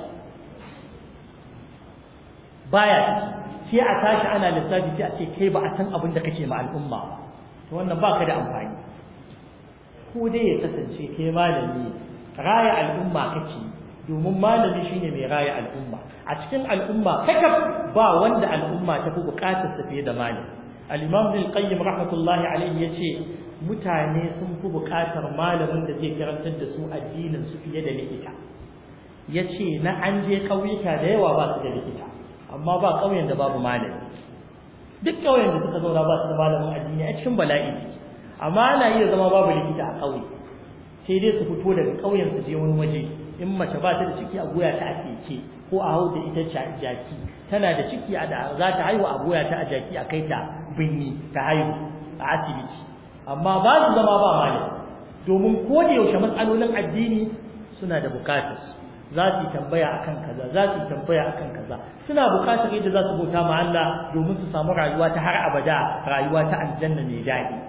baya ciki sai a tashi ana lissafi sai a ce kai ba a san abin da kake ma al'umma ba to wannan baka da amfani ko dai ya kasance kai malami raya al'umma kake domin malami shine mai raya al'umma a cikin al'umma kakaf ba wanda al'umma ta fi bukatar sa fiye da malami al-imam bil qayyim rahmatullahi alayhi yace mutane sun fi bukatar malamin da zai karantar da su addinin su fiye da likita yace na an je kauyuka da yawa ba su da likita amma ba kauyen da babu malami duk kauyen da suka zauna ba su da malamin addini a cikin bala'i amma ana iya zama babu likita a kauye sai dai su fito daga kauyen su je wani waje in mace ba ta da ciki a goya ta a keke ko a hau da ita jaki tana da ciki a da za ta haihu a goya ta a jaki a kai ta binni ta haihu a asibiti amma ba su zama ba malami domin ko da yaushe matsalolin addini suna da bukatar za su yi tambaya akan kaza za su yi tambaya akan kaza suna bukatar yadda za su bauta ma Allah domin su samu rayuwa ta har abada rayuwa ta aljanna mai daɗi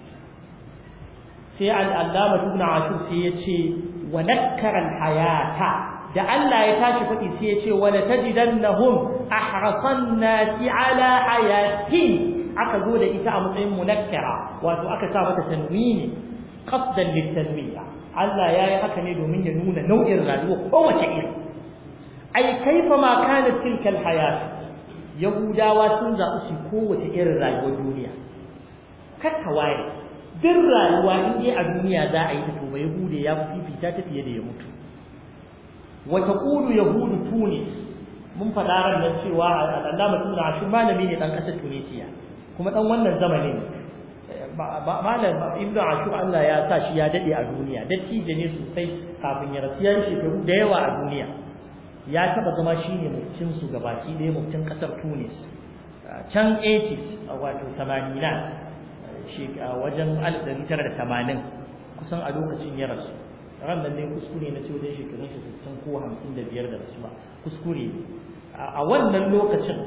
sai al'allama ibn ashur sai ya ce wa nakkara hayata da Allah ya tashi faɗi sai ya ce wa la tajidannahum ahrasan nasi ala hayatin aka zo da ita a matsayin munakkara wato aka sa mata tanwini qasdan litanwiya Allah ya yi haka ne domin ya nuna nau'in rayuwa kowace iri ai kaifa ma kanat tilka alhayat yahudawa sun zaɓi su kowace irin rayuwar duniya kakka waye duk rayuwa in dai a duniya za a yi ta to ba yahude ya fifita ta fiye da ya mutu wa taqulu yahudu tunis mun faɗa ran nan cewa Allah mutum na shi malami ne dan ƙasar Tunisia kuma dan wannan zamanin malam ibnu ashur Allah ya sa shi ya dade a duniya dattijo ne sosai kafin ya rasu yan shekaru da yawa a duniya ya taba zama shine mutum su gabaki ɗaya mutum kasar Tunis can 80s wato 80 shi wajen 1980 kusan a lokacin ya rasu ran nan ne kuskure na ce wajen shekarun shi sittin ko hamsin da biyar da rasuwa kuskure a wannan lokacin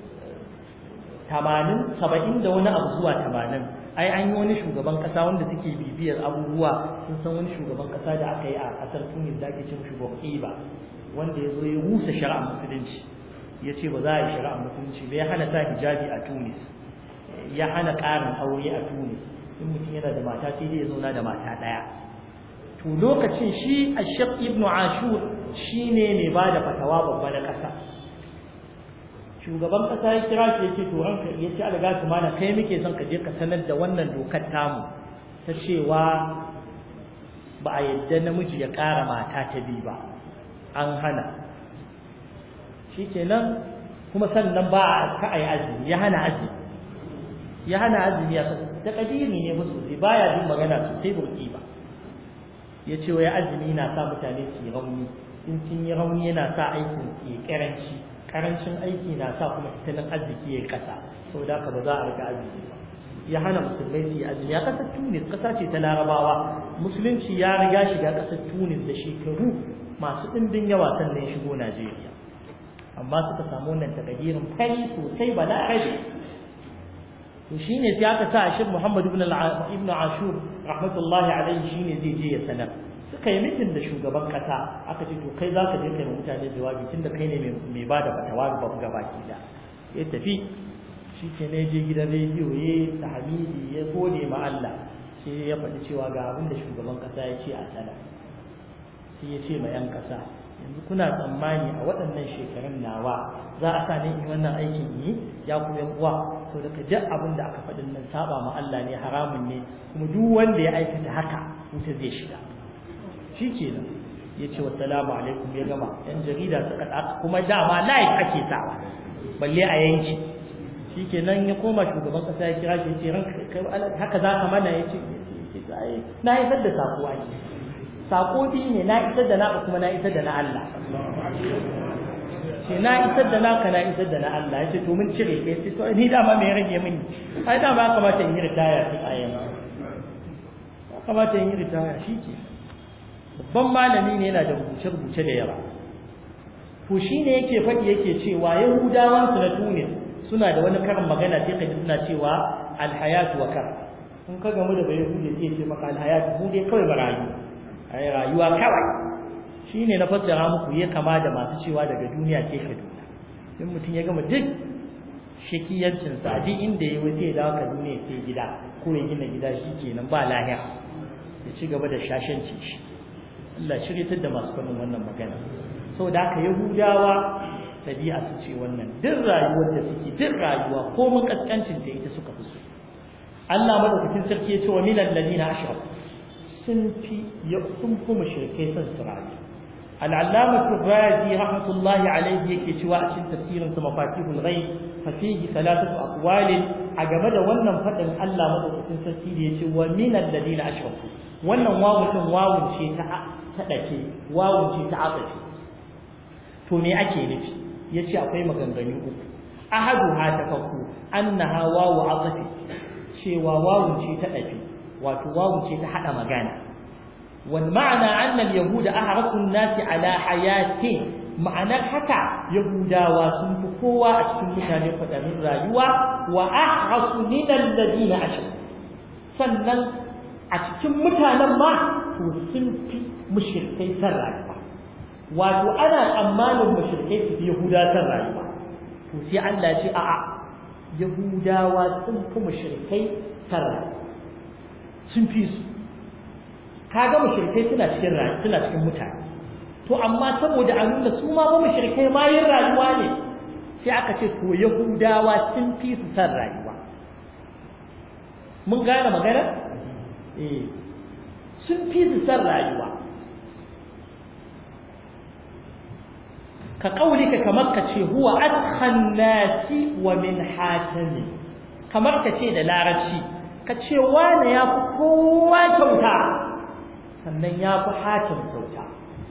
tamanin saba'in da wani abu zuwa tamanin ai an yi wani shugaban kasa wanda suke bibiyar abubuwa sun san wani shugaban kasa da aka yi a kasar tunis da ake cin shugaban ba wanda ya zo ya rusa shari'ar musulunci ya ce ba za a yi shari'ar musulunci ba ya hana sa hijabi a tunis ya hana ƙarin aure a tunis in mutum yana da mata sai dai ya zauna da mata ɗaya to lokacin shi ashaq ibnu ashur shine mai ba da fatawa babba na ƙasa shugaban ƙasa ya kira shi yake to ranka ya ce alga su mana kai muke son ka je ka sanar da wannan dokar tamu ta cewa ba a yadda namiji ya ƙara mata ta biyu ba an hana shikenan kuma sannan ba a ka ai azumi ya hana azumi ya hana azumi ya ta kadiri ne musu sai baya jin magana sosai burki ba ya ce wai azumi na sa mutane su yi rauni in sun yi rauni yana sa aikin ke karanci karancin aiki na sa kuma tattalin arziki ya kasa sau da ba za a rika azumi ba ya hana musulmai su yi azumi a ƙasar tunis ƙasa ce ta larabawa musulunci ya riga shiga ƙasar tunis da shekaru masu ɗimbin yawa sannan shigo najeriya amma suka samu wannan takadirin fari sosai ba na rabe to shine sai aka sa ashir muhammad ibn ibn ashur rahmatullahi alaihi shine zai je ya sanar suka yi mitin da shugaban kasa aka ce to kai za ka je kai mutane jawabi tunda kai ne mai ba da fatawa ga babu gabaki da ya tafi shi ke ne je gidan rediyo ya ta hamidi ya gode ma Allah sai ya faɗi cewa ga abin da shugaban kasa ya ce a sana sai ya ce ma yan kasa yanzu kuna tsammani a waɗannan shekarun nawa za a sa ne in wannan aikin yi ya ku yan uwa to daga duk abin da aka faɗin nan saba ma Allah ne haramun ne kuma duk wanda ya aikata haka wuta zai shiga shi kenan ya ce wassalamu alaikum ya gama yan jarida suka ɗaka kuma dama live ake sawa balle a yanki shi kenan ya koma shugaban ƙasa ya kira shi ya ce haka za ka mana ya ce na isar da sako ake sako biyu ne na isar da naka kuma na isar da na Allah ce na isar da naka na isar da na Allah ya ce to mun cire kai sai to ni dama me rage mini ai dama ya kamata in yi ritaya tun a yanzu ya kamata in yi ritaya shi ke babban malami ne yana da rubuce-rubuce da yawa to shi ne yake faɗi yake cewa yahudawan su na tunis suna da wani karin magana sai ka ji suna cewa alhayatu wa kar in ka gamu da bai yahudi sai ce maka alhayatu mu dai kawai barayu ai rayuwa kawai shine na fassara muku ya kama da masu cewa daga duniya ke kaduna in mutum ya gama duk shakiyancin sa duk inda ya wuce da ka duniya sai gida ko ya gina gida shi kenan ba lahiya ya ci gaba da shashanci shi Allah shiryatar da masu kwanin wannan magana sau da haka yahudawa ɗabi'a su ce wannan duk rayuwar da suke duk rayuwa ko mun kaskancin da ita suka fi so Allah madaukakin sarki ya ce wa minal ladina ashraku sun fi sun fi mushrikai son su rayu العلامة الرازي رحمة الله عليه يكتوى أشن تفسير مفاتيح الغيب ففيه ثلاثة أقوال أجمد ونن فتن ألا مدرسة تفسير يتوى من الذين أشركوا ونن واو واو شيء تأتي واو شيء تعاطف تومي أكي نفي يتي أقوي مغنغني أكو أحدها تفكو أنها واو عطفي شيء واو شيء تأتي وتواو شيء تحدى مغانا والمعنى أن اليهود أحرص الناس على حياة معنى حكا يهودا وسنفقوا أشكل مكان يقدمين رايوا وأحرص من الذين أشركوا sannan a cikin mutanen ma to sun fi mushrikai san rayuwa wato ana tsammanin mushrikai su fi yahuda san rayuwa to sai Allah ya ce a'a yahudawa sun fi mushrikai san rayuwa sun fi su kaga mushrikai suna cikin rayuwa suna cikin mutane to amma saboda a nuna su ma ba mushrikai ma yin rayuwa ne sai aka ce to yahudawa sun fi su san rayuwa mun gane magana eh sun fi su san rayuwa ka kaulika kamar ka ce huwa adkhan nasi wa min hatami kamar ka ce da larabci ka ce wane ya fi kowa kyauta sannan ya fi hatim kyauta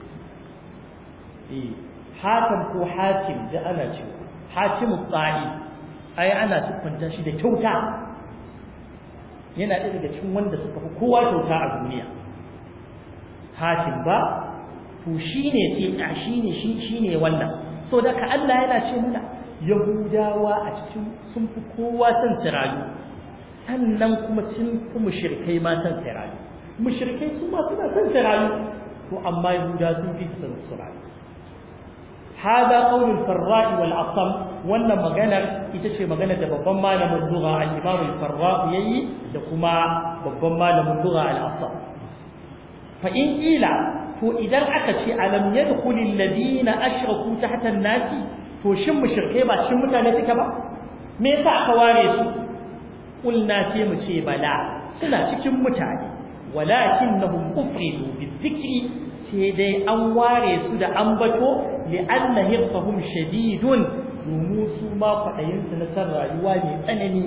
eh hatim ko hatim da ana cewa hatimu tsahi ai ana siffanta shi da kyauta yana ɗaya daga cikin wanda suka fi kowa kyauta a duniya hatim ba to shine sai shine shi shine wannan so da ka Allah yana ce mana yahudawa a cikin sun fi kowa san tsirayu sannan kuma sun fi mushrikai ma san tsirayu mushrikai su ma suna san tsirayu to amma yahuda sun fi san tsirayu هذا قول الفراء والعصم wannan maganar ita ce maganar da babban malamin lugha al-Imam al-Farra yayi da kuma babban malamin lugha al-Asam fa in ila to idan aka ce alam yadkhul alladhina ashraku tahta an-nasi to shin mushrike ba shin mutane suka ba me yasa aka ware su kulna sai mu ce bala suna cikin mutane walakinnahum ufridu bizikri sai dai an ware su da ambato li'anna hirfahum shadidun domin su ma kwaɗayinsu na san rayuwa mai tsanani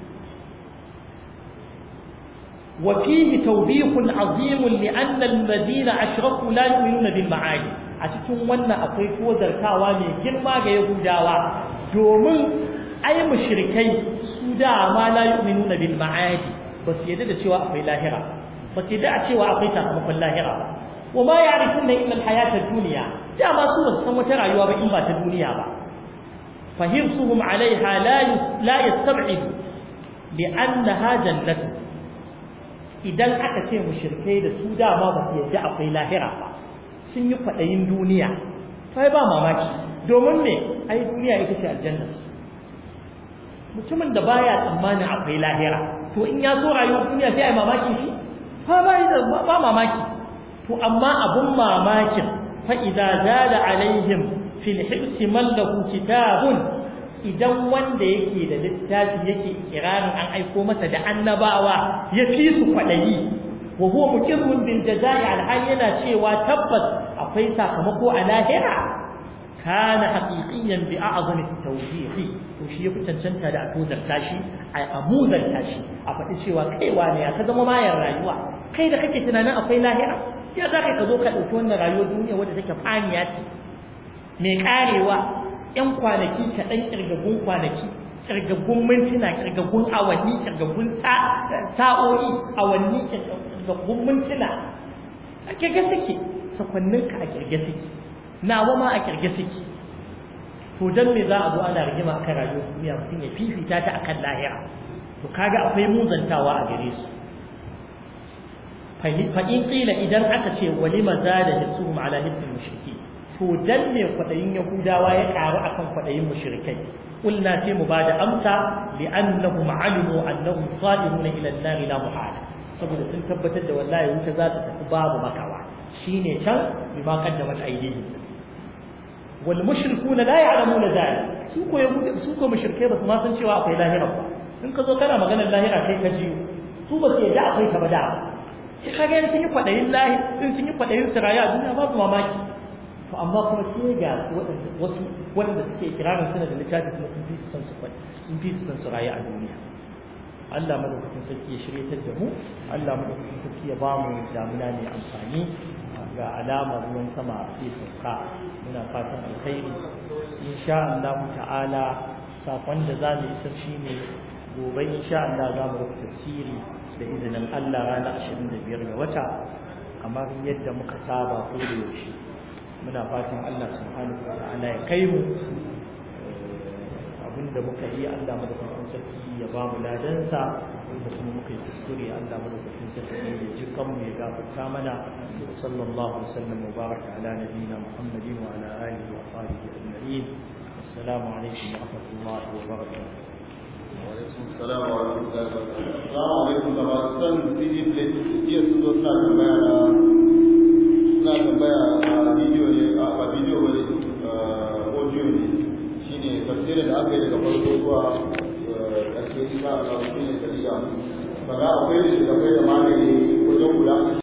wa fihi tawbihun azimun li'anna alladhina ashraku la yu'minuna bil ma'ani a cikin wannan akwai kozartawa mai girma ga yahudawa domin ai mushrikai su da ma la yu'minuna bil ma'ani ba su yadda da cewa akwai lahira ba su yadda a cewa akwai sakamakon lahira ba wa ma ya'rifuna illa al-hayata ad-dunya dama su ba san wata rayuwa ba in ba ta duniya ba fahimsuhum alaiha la la yastab'id li'annaha jannatu idan aka ce mushrikai da su dama ba su yadda akwai lahira ba sun yi kwadayin duniya sai ba mamaki domin me ai duniya ita ce aljanna mutumin da baya tsammanin akwai lahira to in ya so rayuwar duniya sai ai mamaki shi fa ba ba mamaki to amma abun mamakin fa idza zada alaihim fil hibs man lahu kitabun idan wanda yake da littafi yake ikirarin an aiko masa da annabawa ya fi su kwadayi wa huwa muqirrun bil jazaa'i al yana cewa tabbas akwai sakamako a lahira kana haqiqiyan bi a'zami tawfiqi to shi yafi cancanta da a tozar tashi a amuzar tashi a faɗi cewa kaiwa ne ya ka zama mayar rayuwa kai da kake tunanin akwai lahira ya za ka zo ka ɗauki wannan rayuwar duniya wadda take faniya ce mai karewa ƴan kwanaki kaɗan ƙirgagun kwanaki ƙirgagun mintuna ƙirgagun awanni ƙirgagun sa'o'i awanni ƙirgagun mintuna a ƙirge suke sakwanninka a ƙirge suke nawa ma a ƙirge suke to don me za a zo ana rigima akan rayuwar duniya mutum ya fifita ta akan lahira to kaga akwai muzantawa a gare su fa'in ƙila idan aka ce walima za da hitsuhum ala hitsin mushriki to dan me kwaɗayin yahudawa ya ƙaru akan kwaɗayin mushrikai qulna sai mu bada amsa li'annahum alimu annahum salihuna ila an-nar la muhala saboda sun tabbatar da wallahi wuta za ta tafi babu makawa shine can bima qaddamat aydihim wal mushrikuna la ya'lamuna dhalik su ko yahudu su ko mushrikai ba su ma san cewa akwai lahira ba in ka zo kana maganar lahira kai ka jiyo su ba su yadda akwai ta ba da kaga sun yi kwadayin lahi in sun yi kwadayin siraya a duniya babu mamaki to amma kuma sai ga wasu wanda suke kirarin suna da littafi kuma sun fi su san su sun fi su san su rayu a duniya Allah madaukakin sarki ya shiryatar da mu Allah madaukakin sarki ya ba mu damuna mai amfani ga alamar ruwan sama zai sauka muna fatan alkhairi insha Allah ta'ala sakon da za mu isar shine gobe insha Allah za mu rubuta tafsiri da izinin Allah ranar 25 ga wata kamar yadda muka saba ko da yaushe muna fatan Allah subhanahu wa ta'ala ya kai mu abinda muka yi Allah madaukakin sarki ya ba mu ladansa inda kuma muka yi kuskure Allah madaukakin sarki ya ji kanmu ya gafarta mana sallallahu alaihi wasallam wa baraka ala nabiyyina Muhammadin wa ala alihi wa sahbihi ajma'in assalamu alaikum wa rahmatullahi wa barakatuh Assalamu alaikum Assalamu alaikum da masu son CD plate jiya sun zo suna tambaya na suna tambaya a bidiyo ne a bidiyo ne audio ne shine tafsirin da aka yi daga farko zuwa ƙarshe insha Allah shine dalila ba ga akwai da akwai da magani wajen guda